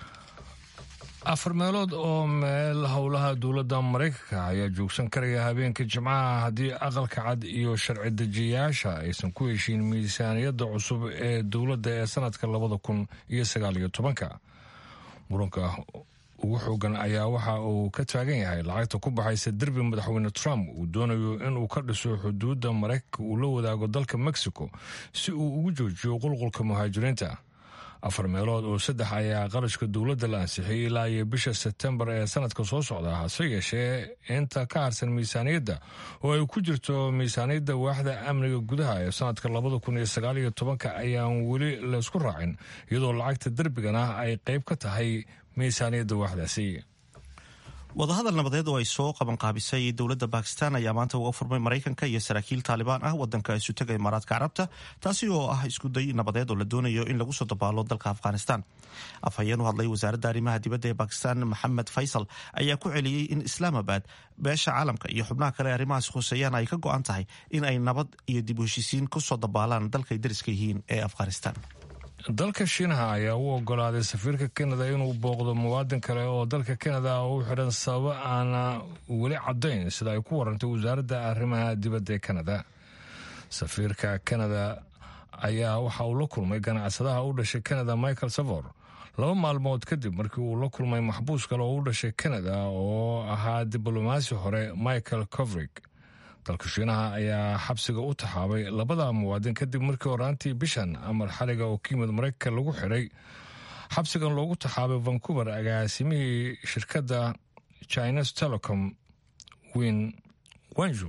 afar meelood oo meel howlaha dowladda maraykanka ayaa joogsan karaya habeenka jimcaha haddii aqalka cad iyo sharci dejiyayaasha aysan ku heshiin miisaaniyadda cusub ee dowladda ee sanadka labada kun iyo sagaaliyo tobanka muranka ugu xoogan ayaa waxa uu ka taagan yahay lacagta ku baxaysa derbi madaxweyne trump uu doonayo inuu ka dhiso xuduudda maraykanka uu la wadaago dalka mexico si uu ugu joojiyo qulqulka muhaajiriinta afar meelood oo saddex ayaa qarashka dowladda la ansixiyey ilaa iyo bisha sebtembar ee sanadka soo socda hase yeeshee inta ka harsan miisaaniyadda oo ay ku jirto miisaaniyadda waaxda amniga gudaha ee sanadka labada kun iyo sagaaliyo tobanka ayaan weli laysku raacin iyadoo lacagta derbigana ay qayb ka tahay miisaaniyadda waaxdaasi wadahadal nabadeed oo ay soo qabanqaabisay dowladda bakistan ayaa maanta uga furmay maraykanka iyo saraakiil taalibaan ah wadanka isutaga imaaraadka carabta taasi oo ah iskuday nabadeed oo la doonayo in lagu soo dabaalo dalka afghanistan afhayeen u hadlay wasaaradda arrimaha dibadda ee bakistan maxamed faysal ayaa ku celiyey in islaamabad beesha caalamka iyo xubnaha kale arrimahaas khuseeyaan ay ka go-an tahay in ay nabad iyo dib u heshiisiin ku soo dabaalaan dalkay dariska yihiin ee afghanistan dalka shiinaha ayaa u ogolaaday safiirka kanada inuu booqdo muwaadin kale oo dalka kanada u xidhan sababo aana weli caddayn sida ay ku warantay wasaaradda arrimaha dibadda ee kanada safiirka kanada ayaa waxa uu la kulmay ganacsadaha u dhashay kanada michael savor laba maalmood kadib markii uu la kulmay maxbuus kale oo u dhashay kanada oo ahaa diblomaasi hore michael covrig dalka shiinaha ayaa xabsiga u taxaabay labada muwaadin kadib markii horaantii bishan amar xaliga oo ka yimid maraykanka lagu xidhay xabsigan loogu taxaabay vancouver agaasimihii shirkadda chines telecom win wanju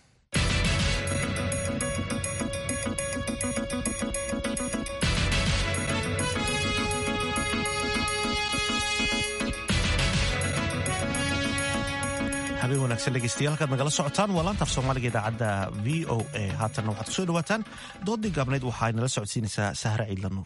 habeen wanaagsan dhegeystayaal halkaad nagala socotaan waa laantaaf soomaaliga idaacadda v o a haatanna waxaad kusoo dhawaataan doodii gaabnayd waxaa nala socodsiinaysaa sahre ciidla nuur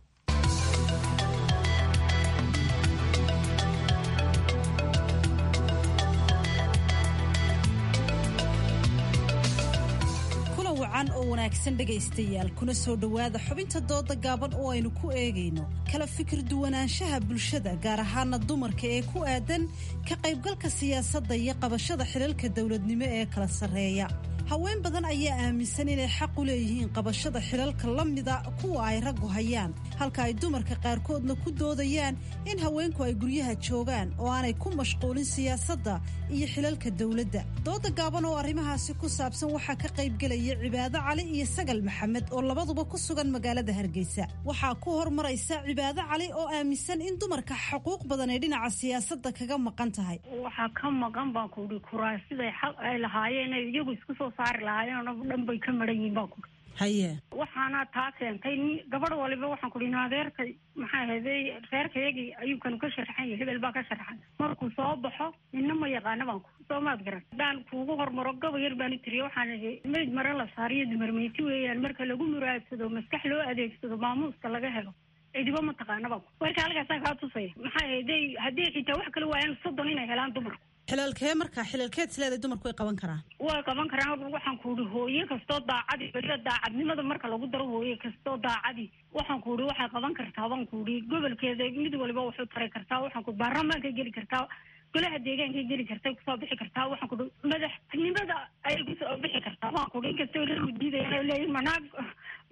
wacan oo wanaagsan dhegaystayaal kuna soo dhowaada xubinta dooda gaaban oo aynu ku eegayno kala fikir duwanaanshaha bulshada gaar ahaana dumarka ee ku aadan ka qaybgalka siyaasadda iyo qabashada xilalka dowladnimo ee kala sarreeya haween badan ayaa aaminsan inay xaq u leeyihiin qabashada xilalka la mida kuwa ay raggu hayaan halka ay dumarka qaarkoodna ku doodayaan in haweenku ay guryaha joogaan oo aanay ku mashquulin siyaasadda iyo xilalka dowladda dooda gaaban oo arrimahaasi ku saabsan waxaa ka qaybgelaya cibaado cali iyo sagal maxamed oo labaduba ku sugan magaalada hargeysa waxaa ku hormaraysa cibaado cali oo aaminsan in dumarka xuquuq badan ay dhinaca siyaasadda kaga maqan tahay waxaa ka maqan baan kuhi kuraasiday xaq ay lahaayeen ay iyagu isku soo saari lahaayeen oo dhan bay ka maran yihiin baan kuhi haye waxaana taa keentay gabadh waliba waxaan kuhi adeerka maxaa ahayday reerkayagii ayuu kanu ka sharxan yahay hebel baa ka sharxan markuu soo baxo nina ma yaqaana baan ku soo maad garan haddaan kuugu hormaro gaba yar baan u tiriya waxaan ihi mayd mare la saariyo dumarmeyti weeyaan marka lagu muraadsado maskax loo adeegsado maamuuska laga helo cidibo ma taqaana baan ku warka halkaasaa kaa tusaya maxaa ahayday haddii xitaa wax kale waayaan soddon inay helaan dumarku xilalkee markaa xilalkeed isleeday dumarku way qaban karaan way qaban karaan waxaan ku ihi hooye kastoo daacadi beriya daacadnimada marka lagu daro hooye kastoo daacadi waxaan ku ihi waxay qaban kartaa baan ku ihi gobolkeeda mid waliba waxu tari kartaa waxaan ku baarlamaanka geli kartaa golaha deegaanka geli kartay kusoo bixi kartaa waxaan ku ihi madaxnimada ayay kusoo bixi kartaa waan ku ihi inkastoo lagu diidaya leeyihin manaag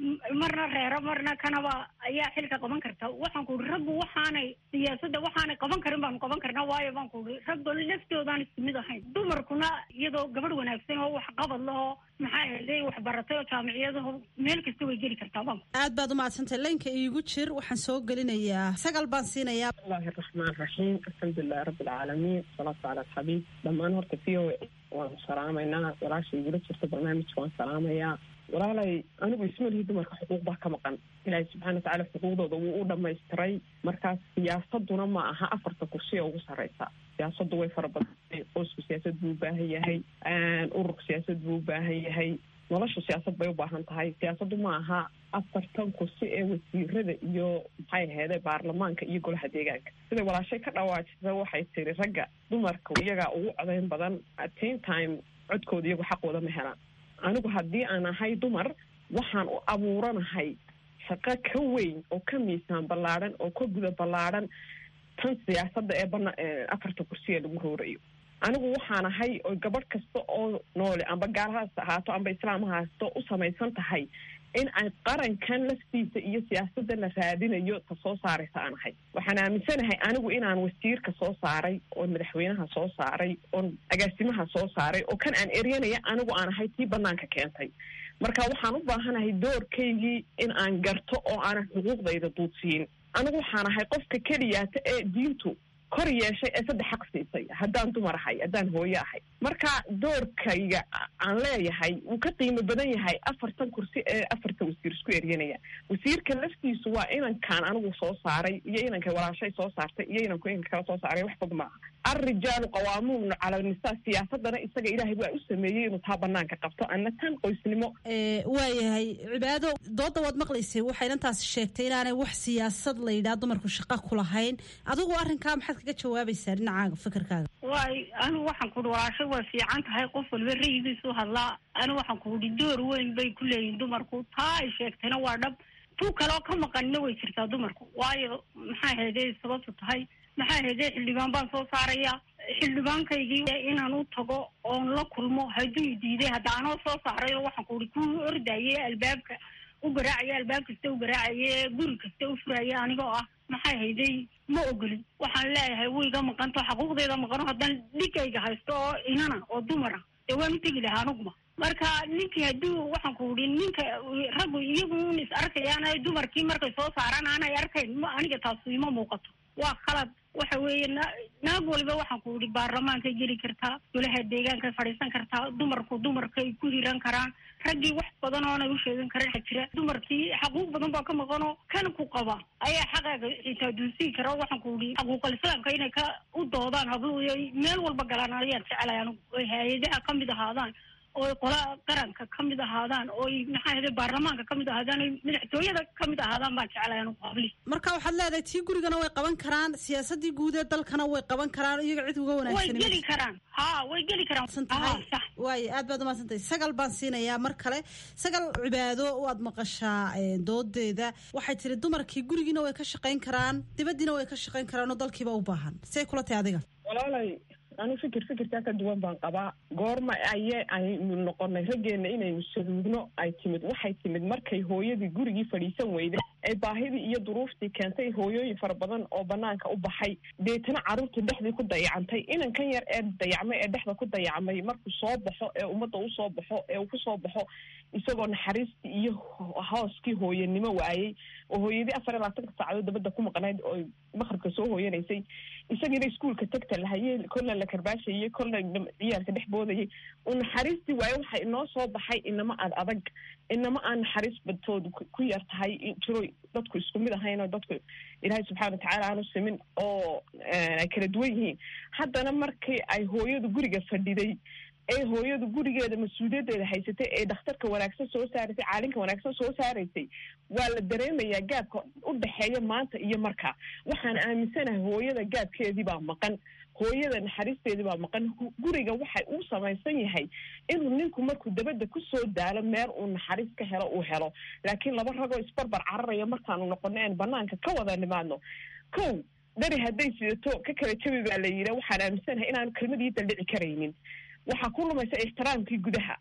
marna reero marna kanaba ayaa xilka qaban karta waxaan ku uri raggu waxaanay siyaasadda waxaanay qaban karin baanu qaban karnaa waayo baan ku uri ragga laftoodaan isku mid ahayn dumarkuna iyadoo gabadh wanaagsan oo wax qabad lahoo maxaa yeelay wax baratay oo jaamiciyadaho meel kasta way geli kartaa baan aad baad umahadsantahay laynka iigu jir waxaan soo gelinayaa sagal baan siinayaa bismillahi raxmaan raxiim alxamdulilahi rabbi alcaalamiin wasalaatu cala alxabiib dhammaan horta v o waanu salaamaynaa walaasha igula jirta barnaamijka waan salaamayaa walaalay anigu ismalihii dumarka xuquuq baa ka maqan ilaahay subxana watacaala xuquuqdooda wuu u dhamaystiray markaas siyaasaduna ma aha afarta kursi ee ugu sarreysa siyaasaddu way fara badantay qoysku siyaasad buu u baahan yahay ururka siyaasad buu u baahan yahay nolosha siyaasad bay u baahan tahay siyaasaddu ma aha afartan kursi ee wasiirada iyo maxay aheede baarlamaanka iyo golaha deegaanka siday walaashay ka dhawaajisa waxay tiri ragga dumarka iyagaa ugu codayn badan at same time codkooda iyagu xaqooda ma helaan anigu haddii aan ahay dumar waxaan u abuuranahay shaqo ka weyn oo ka miisaan ballaadhan oo ka guda ballaadhan tan siyaasadda ee bana afarta kursi ee lagu roorayo anigu waxaan ahay oo gabadh kasta oo noole amba gaalahaas ahaato amba islaam haasto u samaysan tahay in ay qarankan laftiisa iyo siyaasadda la raadinayo ta soo saaraysa aan ahay waxaan aaminsanahay anigu inaan wasiirka soo saaray oon madaxweynaha soo saaray oon agaasimaha soo saaray oo kan aan eryanaya anigu aan ahay tii banaanka keentay marka waxaan u baahanahay doorkaygii in aan garto oo aanan xuquuqdayda duudsiin anigu waxaan ahay qofka keliyaata ee diintu kor yeeshay ee saddex xaq siisay haddaan dumar ahay haddaan hooyo ahay marka doorkayga aan leeyahay wuu ka qiimo badan yahay afartan kursi ee afarta wasiir isku eryanaya wasiirka laftiisu waa inankaan anigu soo saaray iyo inankay walaashay soo saartay iyo inanku inanka kala soo saaray wax fog maaha alrijaalu qawaamuun cala nisaa siyaasadana isaga ilaahay waa u sameeyey inuu taa banaanka qabto ana tan qoysnimo waayahay cibaado dooda waad maqlaysay waxay inantaasi sheegtay inaanay wax siyaasad la yidhaha dumarku shaqa ku lahayn adigu arrinkaa maxaad kaga jawaabaysaa dhinacaaga fikirkaaga waay anigu waxaan ku uhi walaashay waa fiican tahay qof walba rayigiisu hadlaa anigu waxaan ku uhi door weyn bay ku leeyihin dumarku taa ay sheegtayna waa dhab tu kaloo ka maqanina way jirtaa dumarku waayo maxaa heedey sababtu tahay maxaa heedey xildhibaan baan soo saaraya xildhibaankaygii inaan u tago oon la kulmo hadduu diiday hadda anoo soo saaray oo waxaan ku uhi ku ordaye albaabka u garaacaya albaab kasta u garaacaye guri kasta u furaya anigoo ah maxaa hayday ma ogolin waxaan leeyahay wayga maqanto xaquuqdeeda maqano haddaan dhigayga haysto oo inana oo dumara dee waan u tegi lahaa anuguma marka ninkii hadduu waxaan ku uhi ninka raggu iyagu un is arkayaan dumarkii markay soo saaraan aanay arkayn ma aniga taasu ima muuqato waa khalad waxa weeye na naag waliba waxaan ku ihi baarlamaankay geli kartaa golaha deegaankay fadhiisan kartaa dumarku dumarkay ku hiran karaan raggii wax badan oonay u sheegan karin waxa jira dumarkii xaquuq badan baa ka maqanoo kan ku qaba ayaa xaqaaga xitaa duunsii kara waxaan ku ihi xaquuqal islaamka inay ka u doodaan habluhu meel walba galaan ayaan jeclay anigu oy hay-adaha kamid ahaadaan ooy qola qaranka kamid ahaadaan ooy maxaa hede baarlamaanka kamid ahaadaan oy madaxtooyada kamid ahaadaan baan jeclay anigu habli marka waxaad leedahay tii gurigana way qaban karaan siyaasadii guud ee dalkana way qaban karaan iyaga cid uga way wanaagsan geli karaan ha way geli karaan tahay waayo aad baad umahadsantahay sagal baan siinayaa mar kale sagal cibaado waad maqashaa eh, doodeeda waxay tiri dumarkii gurigiina way ka shaqayn karaan dibadiina way ka shaqayn karaan oo dalkiiba u baahan say kula tahay adiga walaalay anu fikir fikirkaa ka duwan baan qabaa goorma aye aynu noqonay raggeena inaynu saluugno ay timid waxay timid markay hooyadii gurigii fadhiisan weyday ee baahidii iyo duruuftii keentay hooyooyin fara badan oo banaanka u baxay deetana carruurta dhexdii ku dayacantay inankan yar ee dayacmay ee dhexda ku dayacmay markuu soo baxo ee ummadda usoo baxo ee uu kusoo baxo isagoo naxariistii iyo hooskii hooyanimo waayey oo hooyadii afar iyo labaatanka saacadood dabadda ku maqnayd oo maqribka soo hooyanaysay isagiina iskuulka tagta lahayey kolna la karbaashayey kolna ciyaalka dhex boodayay uu naxariistii waaye waxa inoo soo baxay inama ad adag inama aan naxariis badtoodu ku yar tahay jiro dadku isku mid ahayn oo dadku ilaahay subxaana watacaala aanu simin oo ay kala duwan yihiin haddana markii ay hooyadu guriga fadhiday ee hooyadu gurigeeda mas-uuliyaddeeda haysatay ee dhakhtarka wanaagsan soo saaraysay caalinka wanaagsan soo saaraysay waa la dareemayaa gaabka u dhexeeya maanta iyo markaa waxaan aaminsanahay hooyada gaabkeedii baa maqan hooyada naxariisteedii baa maqan guriga waxay uu samaysan yahay inuu ninku markuu dabadda kusoo daalo meel uu naxariis ka helo uu helo laakiin laba ragoo isbarbar cararaya markaanu noqono een banaanka ka wada nimaadno kow dari hadday sidato ka kala jabi baa la yidha waxaan aaminsanahay inaanu kelmadii daldhici karaynin waxaa ku lumaysa ixtiraamkii gudaha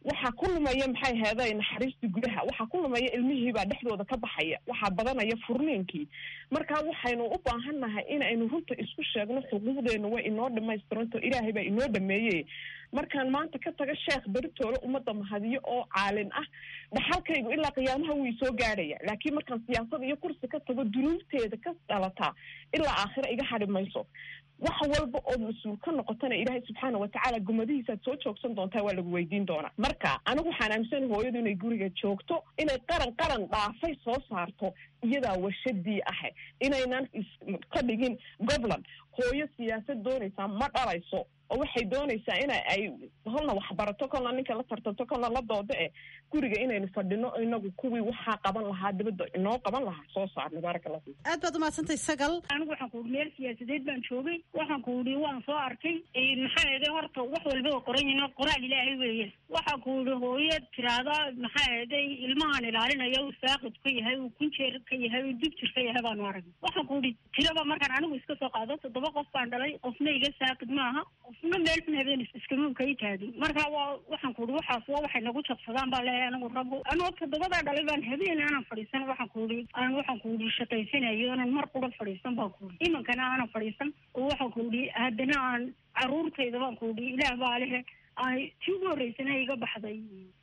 waxaa ku lumaya maxay heeday naxariistii gudaha waxaa ku lumaya ilmihiibaa dhexdooda ka baxaya waxaa badanaya furniinkii marka waxaynu u baahannahay inaynu runta isku sheegno xuquuqdeena way inoo dhamaystiranto ilaahay baa inoo dhameeye markaan maanta ka taga sheekh beritoole ummadda mahadiyo oo caalin ah dhaxalkaygu ilaa qiyaamaha wuu isoo gaadhaya laakiin markaan siyaasada iyo kursi ka tago dunuubteeda ka dhalataa ilaa aakhira iga hadhi mayso wax walba ood mas-uul ka noqotana ilaahay subxaana watacaala gumadihiisaad soo joogsan doontaa waa lagu weydiin doonaa marka anigu waxaan aaminsan hooyadu inay guriga joogto inay qaran qaran dhaafay soo saarto iyadaa washadii ahe inaynan ka dhigin gobland hooyo siyaasad doonaysaa ma dhalayso oo waxay doonaysaa ina ay holna waxbarato kolna ninka la tartanto kolna la doodo eh guriga inaynu fadhino inagu kuwii waxaa qaban lahaa dibadda inoo qaban lahaa soo saarno baaraka allah fiik aad baad umahadsantay sagal anigu waxaan ku uri meel siyaasadeed baan joogay waxaan ku uri waan soo arkay maxaa eede horta wax walba waa qoran yihin qoraal ilaahay weeye waxaan ku uri hooyo tiraada maxaa eeday ilmahaan ilaalinaya uu saaqid ka yahay uu kunjeer ka yahay uu dibjir ka yahay baanu arag waxaan ku uri tiraba markaan anigu iska soo qaado toddoba qof baan dhalay qofna iga saaqid maaha qofna meel xun habeen iskamuunka i taagin marka waa waxaan ku uri waxaas waa waxay nagu jabsadaan baa leeyahay anigu raggu anoo toddobadaa dhalay baan habeen aanan fadhiisan waxaan ku uri aan waxaan ku uri shaqaysanayo aanan mar qura fadhiisan baan ku uri imankana aanan fadhiisan oo waxaan ku uri haddana aan caruurtayda baan ku uri ilaah baa lehe ay tii ugu horreysana iga baxday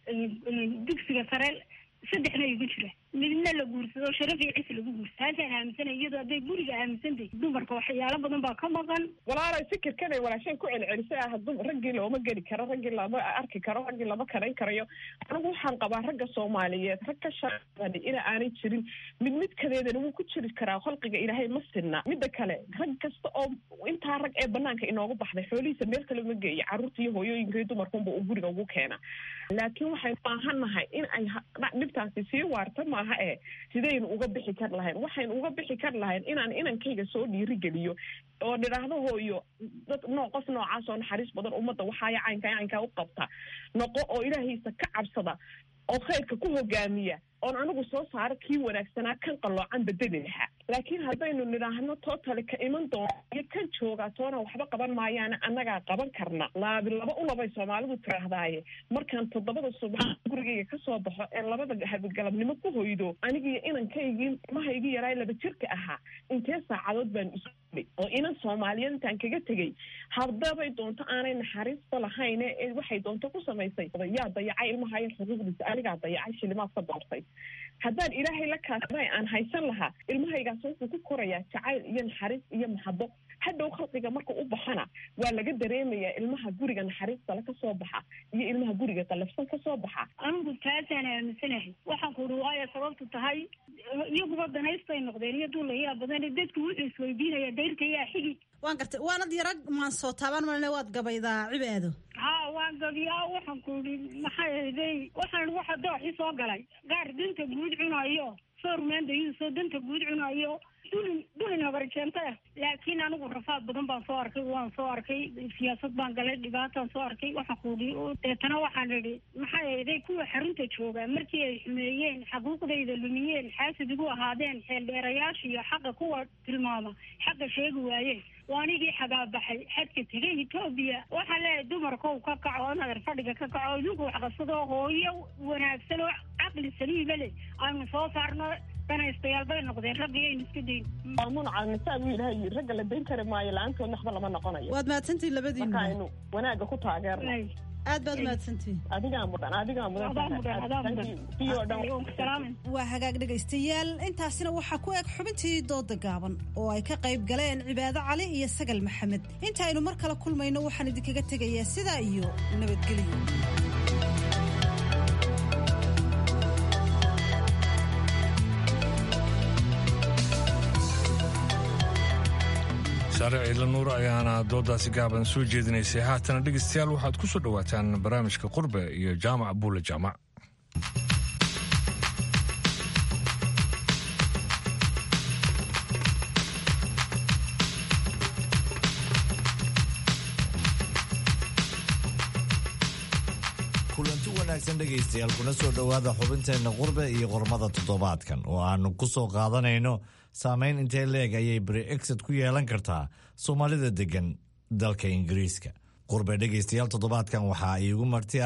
dugsiga sare saddexna igu jira midna la guursado sharaf iyo cis lagu guursa taasaan aaminsanay iyadoo hadday guriga aaminsantahy dumarka waxyaalo badan baa ka maqan walaalay fikirkanay walaasheen ku celcelisay ah dum raggii looma geli karo raggii lama arki karo raggii lama karayn karayo anigu waxaan qabaa ragga soomaaliyeed rag ka shaqani ina aanay jirin mid midkadeedana wuu ku jiri karaa khalqiga ilaahay ma sinna midda kale rag kasta oo intaa rag ee banaanka inoogu baxday xoolihiisa meel kale ma geeya carruurta iyo hooyooyinka iyo dumarkunba uu guriga ugu keena laakiin waxaynu baahannahay in ay dhibtaasi sii waarta maaha ee sidaynu uga bixi kar lahayn waxaynu uga bixi kar lahayn inaan inankayga soo dhiirigeliyo oo nidhaahdo hooyo dad noo qof noocaas oo naxariis badan ummadda waxaaya caynkaa caynkaa u qabta noqo oo ilaahiisa ka cabsada oo khayrka ku hogaamiya oon anigu soo saaro kii wanaagsanaa kan qalloocan bedeli lahaa laakiin haddaynu nidhaahno tootale ka iman doona iyo kan joogaa toona waxba qaban maayaana annagaa qaban karna laabi laba u labay soomaalidu tiraahdaaye markaan toddobada subax gurigayga kasoo baxo ee labada habigalabnimo ku hoydo anigiiyo inankaygii ilmahaygii yaraay laba jirka ahaa intee saacadood baan isu bay oo inan soomaaliyeed intaan kaga tegey haddabay doonto aanay naxariista lahayne ee waxay doonto ku samaysay yaa dayacay ilmahayo xuquuqdiisa anigaa dayacay shilimaad ka doortay haddaan ilaahay la kaasnay aan haysan lahaa ilmahaygaas wuxuu ku korayaa jacayl iyo naxariis iyo maxabo hadhow khalqiga marka u baxana waa laga dareemayaa ilmaha guriga naxariistale kasoo baxa iyo ilmaha guriga qalafsan kasoo baxa anigu taasaan aaminsanahay waxaan ku uri waayo sababtu tahay iyaguba danaystay noqdeen iyo duulayaa badan dadku wuxuu isweydiinaya dayrka yaa xigi waan gartay waanad yara maan soo taaban malne waad gabaydaa cibaado ha waan gabiyaa waxaan ku uri maxay ahday waxaan waxa dooxi soo galay gaar danta guud cunayo soormaandayuusoo danta guud cunayo dulin dulin habarjeento ah laakiin anigu rafaad badan baan soo arkay waan soo arkay siyaasad baan galay dhibaataan soo arkay waxaan ku uri deetana waxaan idhi maxay ahday kuwa xarunta jooga markii ay xumeeyeen xaquuqdayda lumiyeen xaasid igu ahaadeen xeeldheerayaasha iyo xaqa kuwa tilmaama xaqa sheegi waayeen waa anigii xagaabaxay xadka tegay etoobiya waxaa leeyahay dumarkow ka kaco nader fadhiga ka kaco idinku waxqabsadoo hooyo wanaagsan oo caqli saliiba leh aynu soo saarno danaystayaal bay noqdeen raggi aynu iska dayn maamunaca nisaa buu ilaahay yiri ragga la dayn kari maayo la-aantoodna waxba lama noqonayo waad mahadsantihin labadiina marka aynu wanaagga ku taageerno aad baad umahadsantihin adigaa mudan adigaa mudan waa hagaag dhegaystayaal intaasina waxaa ku eg xubintii dooda gaaban oo ay ka qayb galeen cibaado cali iyo sagal maxamed inta aynu mar kale kulmayno waxaan idinkaga tegayaa sidaa iyo nabadgelyo saare ciidla nuur ayaana doodaasi gaaban soo jeedinaysay haatana dhegeystayaal waxaad ku soo dhowaataan barnaamijka qurbe iyo jaamac buule jaamac kulanti wanaagsan dhegaystayaal kuna soo dhowaada xubinteenna qurbe iyo qormada toddobaadkan oo aanu ku soo qaadanayno saamayn intee leeg ayay brexit ku yeelan kartaa soomaalida deggan dalka ingiriiska qurbe dhegaystayaal toddobaadkan waxaa iigu marti ah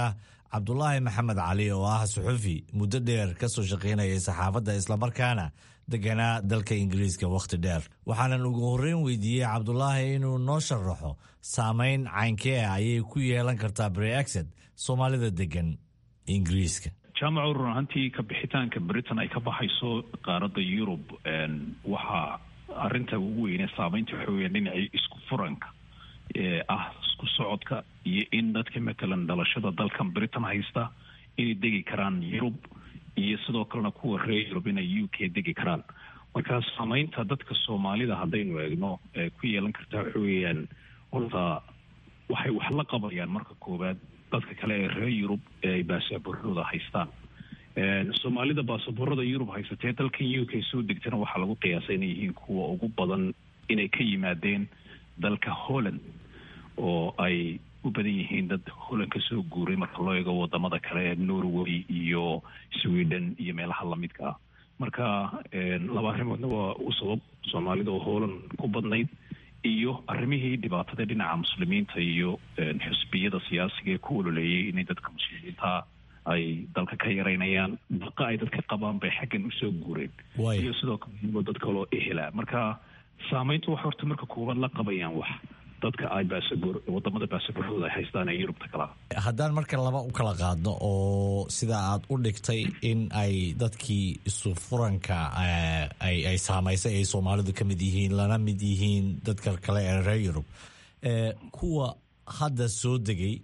cabdulaahi maxamed cali oo ah suxufi muddo dheer ka soo shaqaynayay saxaafadda islamarkaana deganaa dalka ingiriiska wakhti dheer waxaanan ugu horreyn weydiiyey cabdulaahi inuu noo sharaxo saameyn caynkee ah ayay ku yeelan kartaa brexit soomaalida degan ingiriiska jaamacu run ahaantii ka bixitaanka britain ay ka baxayso qaaradda yurub waxaa arinta ugu weyne saameynta waxa weya dhinacii isku furanka ee ah isku socodka iyo in dadka matalan dhalashada dalkan britain haysta inay degi karaan yurub iyo sidoo kalena kuwa reer yurub inay u k degi karaan marka saameynta dadka soomaalida haddaynu eegno ee ku yeelan karta waxa weeyaan horta waxay wax la qabayaan marka koowaad dadka kale ee reer yurub ee ay baasaboorada haystaan soomaalida baasaboorada yurub haysatee dalkan u k soo degtana waxaa lagu qiyaasay inay yihiin kuwa ugu badan inay ka yimaadeen dalka holland oo ay u badan yihiin dad holland ka soo guuray marka loo eego wadamada kale ee norway iyo sweden iyo meelaha lamidka ah marka laba arrimoodna waa u sabab soomaalida oo holland ku badnayd iyo arrimihii dhibaatada dhinaca muslimiinta iyo xusbiyada siyaasiga ee ku ololeeyay inay dadka muslimiinta ay dalka ka yaraynayaan baqa ay dadka qabaan bay xaggan usoo guureen iyo sidoo kale dad kaloo ehela marka saameyntu waxay horta marka koowaad la qabayaan wax dadka ay baasaboor wadamada baasaboorhooda ay haystaan ee yurubta kala haddaan marka laba u kala qaadno oo sida aad u dhigtay in ay dadkii isu furanka ay ay saamaysay ay soomaalidu ka mid yihiin lana mid yihiin dadka kale ee reer yurub kuwa hadda soo degay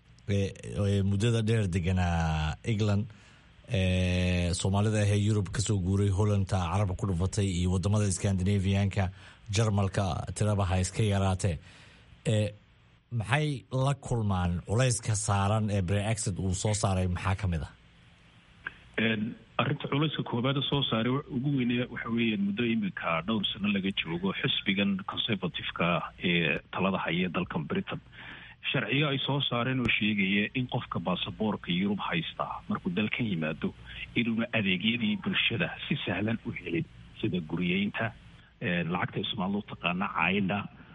muddada dheer deganaa england soomaalida ahee yurub kasoo guuray hollandta carabka ku dhufatay iyo wadamada scandinavianka jarmalka tiraba ha iska yaraatee maxay la kulmaan culayska saaran ee brexit uu soo saaray maxaa ka mid ah arrinta culayska koobaada soo saaray ugu weyne waxa weeyaan muddo iminka dhowr sano laga joogo xisbigan conservative-ka ee talada haya dalkan britain sharciyo ay soo saareen oo sheegaya in qofka baasaboorka yurub haystaa markuu dalkan yimaado inuuna adeegyadii bulshada si sahlan u helin sida guriyeynta lacagta ismaalu taqaana caydha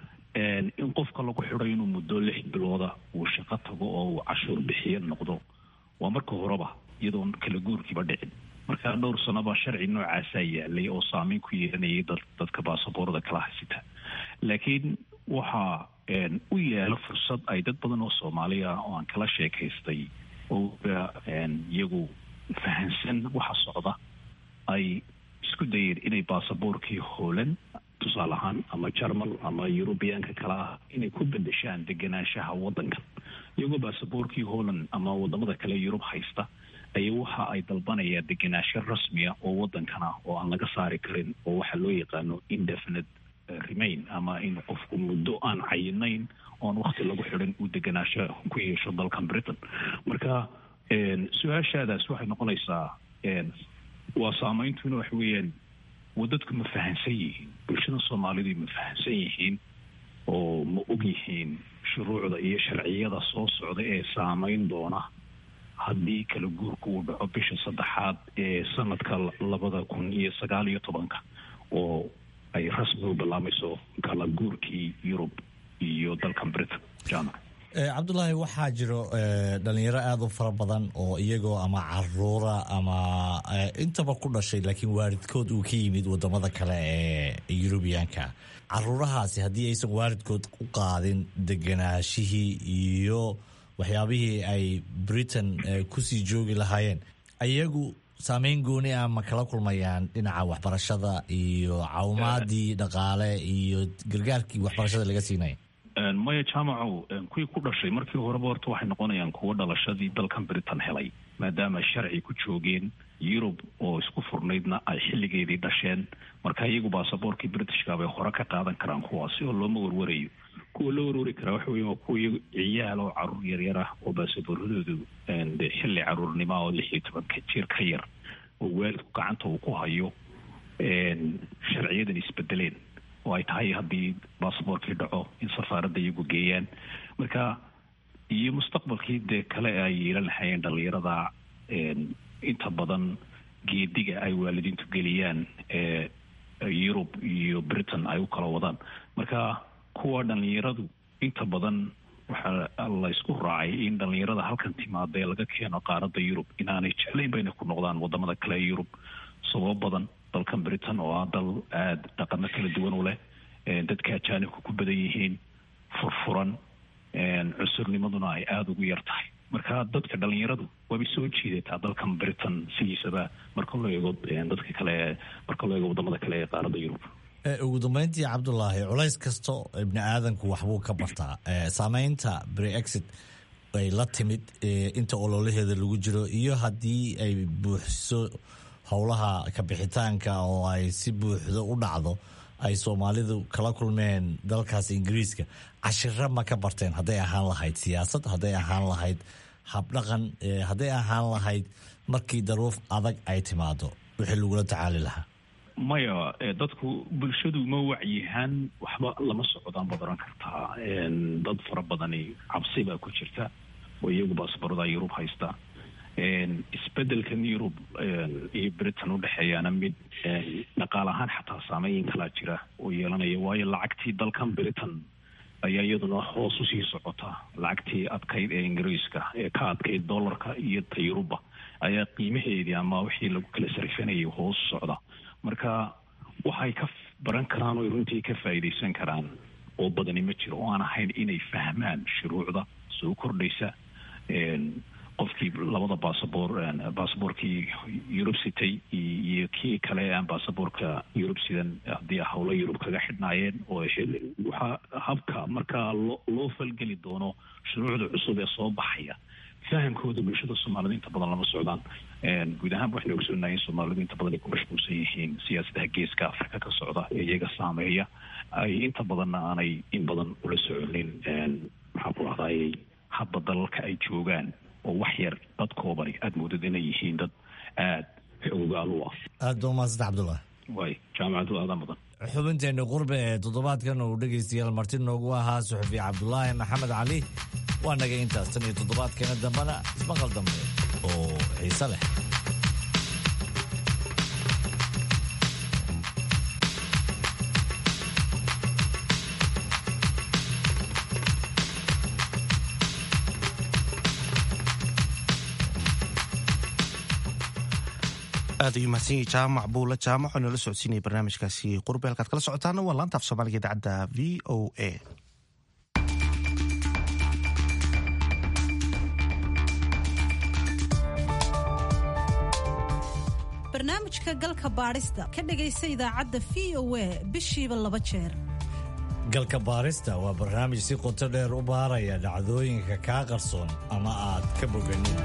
in qofka lagu xido inuu muddo lix bilooda uu shaqo tago oo uu cashuur bixiyo noqdo waa marka horeba iyadoon kala guurkiiba dhicin markaa dhowr sanoba sharci noocaasaa yaalay oo saameyn ku yeelanayay dadka baasaboorada kala haysita laakiin waxaa u yaalo fursad ay dad badan oo soomaaliya oo aan kala sheekaystay oo iyagu fahansan waxa socda ay isku dayeen inay baasaboorkii hoolan tusaale ahaan ama jarmal ama yurubiyaanka kale ah inay ku bedeshaan deganaanshaha wadankan iyagoo baasaboorkii holland ama wadamada kale yurub haysta ayaa waxa ay dalbanayaan deganaansho rasmiya oo wadankana oo aan laga saari karin oo waxaa loo yaqaano indefinite remain ama in qofku muddo aan cayinayn oon wakti lagu xidhin uu deganaasho ku yeesho dalkan britain marka su-aashaadaas waxay noqonaysaa waa saameyntuna waxa weeyaan wadadku ma fahansan yihiin bulshada soomaalidu ma fahansan yihiin oo ma og yihiin shuruucda iyo sharciyada soo socda ee saameyn doona haddii kala guurka uu dhaco bisha saddexaad ee sanadka labada kun iyo sagaal iyo tobanka oo ay rasmi u bilaamayso kala guurkii yurub iyo dalkan britain jaamac cabdulaahi waxaa jiro dhalinyaro aada u fara badan oo iyagoo ama caruura ama intaba ku dhashay laakiin waalidkood uu ka yimid wadamada kale ee yurubiyaanka caruurahaasi haddii aysan waalidkood u qaadin deganaashihii iyo waxyaabihii ay britain kusii joogi lahaayeen ayagu saameyn gooni ah ma kala kulmayaan dhinaca waxbarashada iyo caawimaadii dhaqaale iyo gargaarkii waxbarashada laga siinaya maya jaamacow kuwii ku dhashay markii horeba horta waxay noqonayaan kuwo dhalashadii dalkan britain helay maadaama sharci ku joogeen yurub oo isku furnaydna ay xilligeedii dhasheen marka iyagu baasaboorkii britishka bay hore ka qaadan karaan kuwaasi oo looma warwarayo kuwa loo warwari karaa waxa weya waa kuwa ciyaal oo caruur yaryar ah oo baasaboorradoodu de xilli caruurnima oo lix iyo tobanka jir ka yar oo waalidku gacanta uu ku hayo sharciyadan isbedeleen oo ay tahay haddii baasaboorkii dhaco in safaaradda iyagu geeyaan marka iyo mustaqbalkii dee kale ay yeelan lahayeen dhalinyarada inta badan geediga ay waalidiintu geliyaan ee yurub iyo britain ay u kala wadaan marka kuwa dhalinyaradu inta badan waxaa laysku raacay in dhalinyarada halkan timaada ee laga keeno qaaradda yurub inaanay jeclayn ba inay ku noqdaan wadamada kale ee yurub sababo badan dalkan britain oo ah dal aada dhaqano kala duwan u leh dadka ajaanibka ku badan yihiin furfuran cusurnimaduna ay aada ugu yar tahay marka dadka dhalinyaradu waabay soo jiidataa dalkan britain sidiisaba marka loo eego dadka kale marka loo eego wadamada kale ee qaaradda yurub ugu dambeyntii cabdulaahi culays kasto ibni aadanku waxbuu ka bartaa saameynta brexit ay la timid inta ololaheeda lagu jiro iyo haddii ay buuxiso howlaha kabixitaanka oo ay si buuxdo u dhacdo ay soomaalidu kala kulmeen dalkaas ingiriiska cashiro ma ka barteen hadday ahaan lahayd siyaasad hadday ahaan lahayd habdhaqan hadday ahaan lahayd markii daruuf adag ay timaado wixii lagula tacaali lahaa maya dadku bulshadu ma wacyihaan waxba lama socdaan baad oran kartaa dad fara badani cabsi baa ku jirta oo iyagu baasbarada yurub haysta isbedelkan yurub iyo britain udhexeeyaana mid dhaqaal ahaan xataa saameyn kalaa jira oo yeelanaya waayo lacagtii dalkan britain ayaa iyaduna hoos usii socota lacagtii adkayd ee ingiriiska ee ka adkayd dollarka iyo ta yuruba ayaa qiimaheedii ama wixii lagu kala sarfanayay hoos socda marka waxay ka baran karaan oo runtii ka faa'iidaysan karaan oo badani ma jiro oo aan ahayn inay fahmaan shuruucda soo kordhaysa qofkii labada basaboor basaboorkii yurub sitay iyo kii kale aan basaboorka yurub sidan haddii howlo yurub kaga xidhnaayeen oo waxaa habka markaa loo loo falgeli doono shuruucda cusub ee soo baxaya fahamkooda bulshada soomaalida inta badan lama socdaan guud ahaanba waxaynu ogsoonahay in soomaalidu inta badan ay ku mashquulsan yihiin siyaasadaha geeska afrika ka socda ee iyaga saameeya ay inta badanna aanay in badan ula soconin maxaa ku ahdaay hadba dalalka ay joogaan oo wax yar dad koobani aada moodad inay yihiin dad aada xoogaal u ah aada baa umahadsanta cabdullah way jaamacadu aadaa mudan xubinteena qurbe ee toddobaadkan uu dhegaystayaal marti noogu ahaa suxufi cabdulaahi maxamed cali waa naga intaas tan iyo toddobaadkeena dambena ismaqal dambe oo xiise leh aad ayuu mahadsan yahay jaamac buula jaamac oo noola socodsiinaya barnaamijkaasi qurbe halkaad kala socotaana waa laanta af soomaaliga idaacadda v o a barnaamijka galka baadhista ka dhegaysa idaacadda v o a bishiiba laba jeer galka baarista waa barnaamij si qoto dheer u baaraya dhacdooyinka kaa qarsoon ama aad ka boganin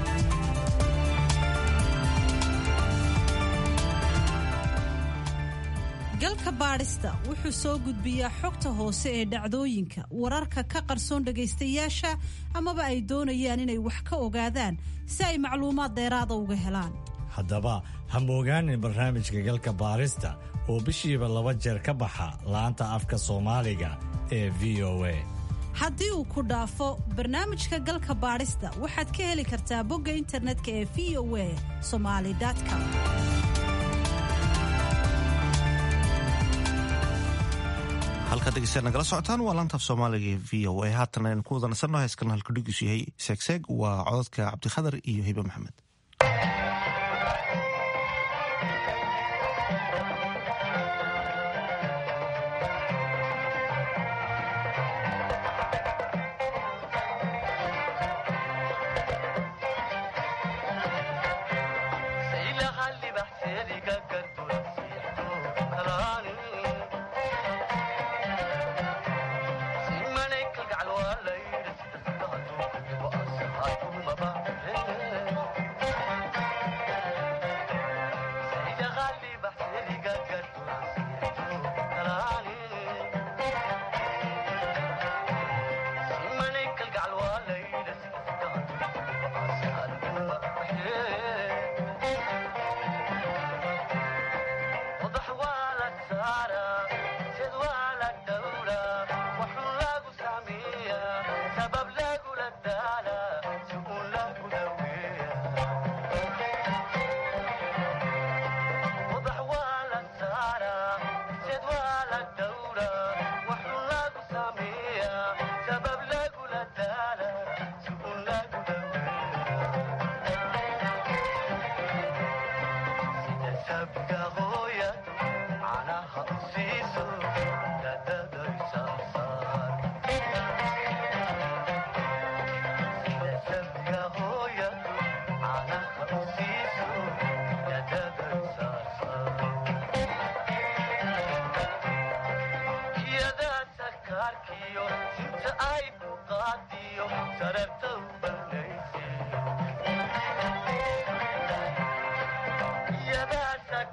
galka baadhista wuxuu soo gudbiyaa xogta hoose ee dhacdooyinka wararka ka qarsoon dhagaystayaasha amaba ay doonayaan inay wax ka ogaadaan si ay macluumaad dheeraada uga helaan haddaba ha moogaanin barnaamijka galka baarista oo bishiiba laba jeer ka baxa laanta afka soomaaliga ee v o a haddii uu ku dhaafo barnaamijka galka baadhista waxaad ka heli kartaa bogga internetka ee v o a somali com halkaad dhegeystayaal nagala socotaan waa laantaaf soomaaliga ee v o a haatan aynu ku wada nasanno heeskan halkudhigiisu yahay seegseeg waa cododka cabdikhadar iyo hibe maxamed Simane kalgacal waa la yidhi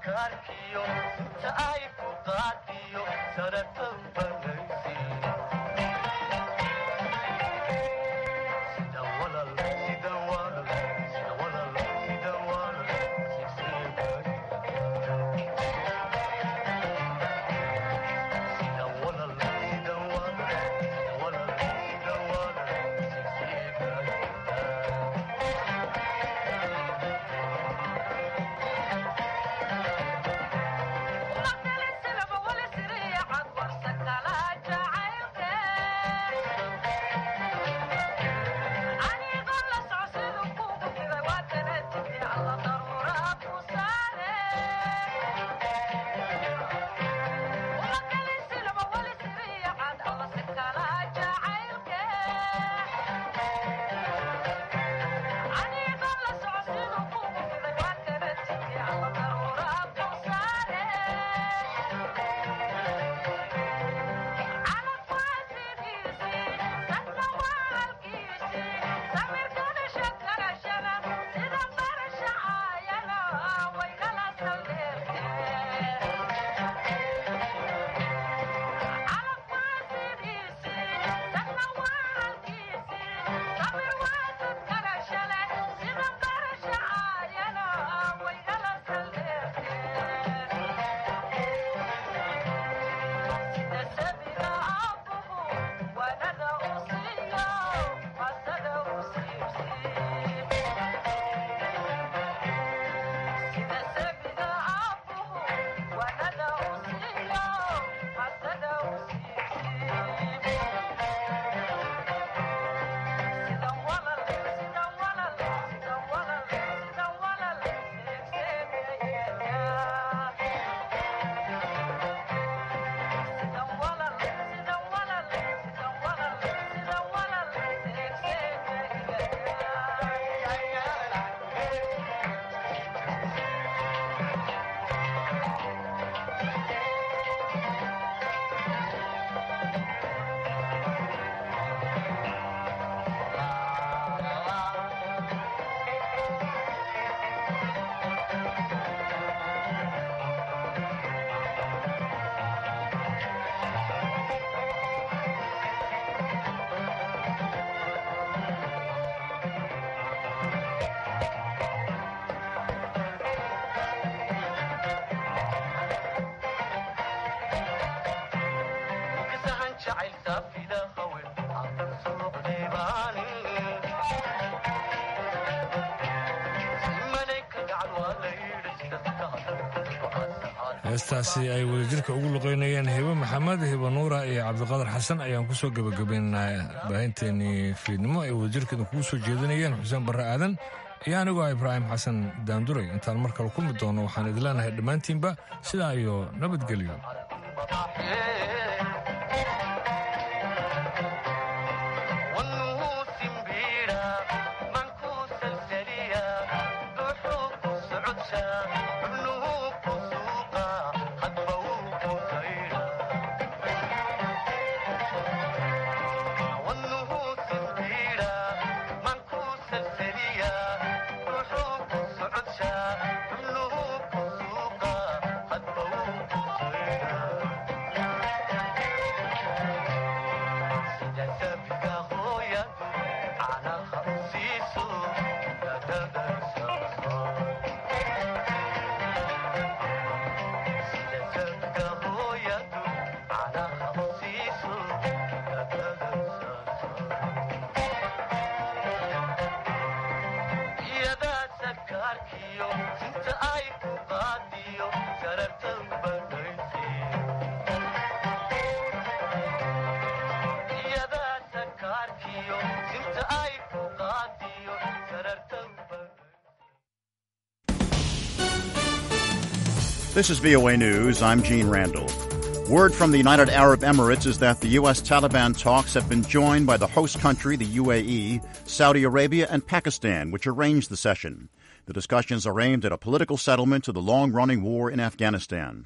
heestaasi ay wadajirka ugu luqeynayeen hibo maxamed hibo nuura iyo cabdiqadar xasan ayaan kusoo gebagabaynaynaa baahinteenii fiidnimo ay wadajirkeeda kugu soo jeedinayeen xuseen barre aadan iyo anigoo ah ibraahim xasan daanduray intaan mar kale kulmi doono waxaan idin leenahay dhammaantiinba sidaa iyo nabadgelyo This is VOA News. I'm Gene Randall. Word from the United Arab Emirates is that the U.S. Taliban talks have been joined by the host country, the UAE, Saudi Arabia, and Pakistan, which arranged the session. The discussions are aimed at a political settlement to the long running war in Afghanistan.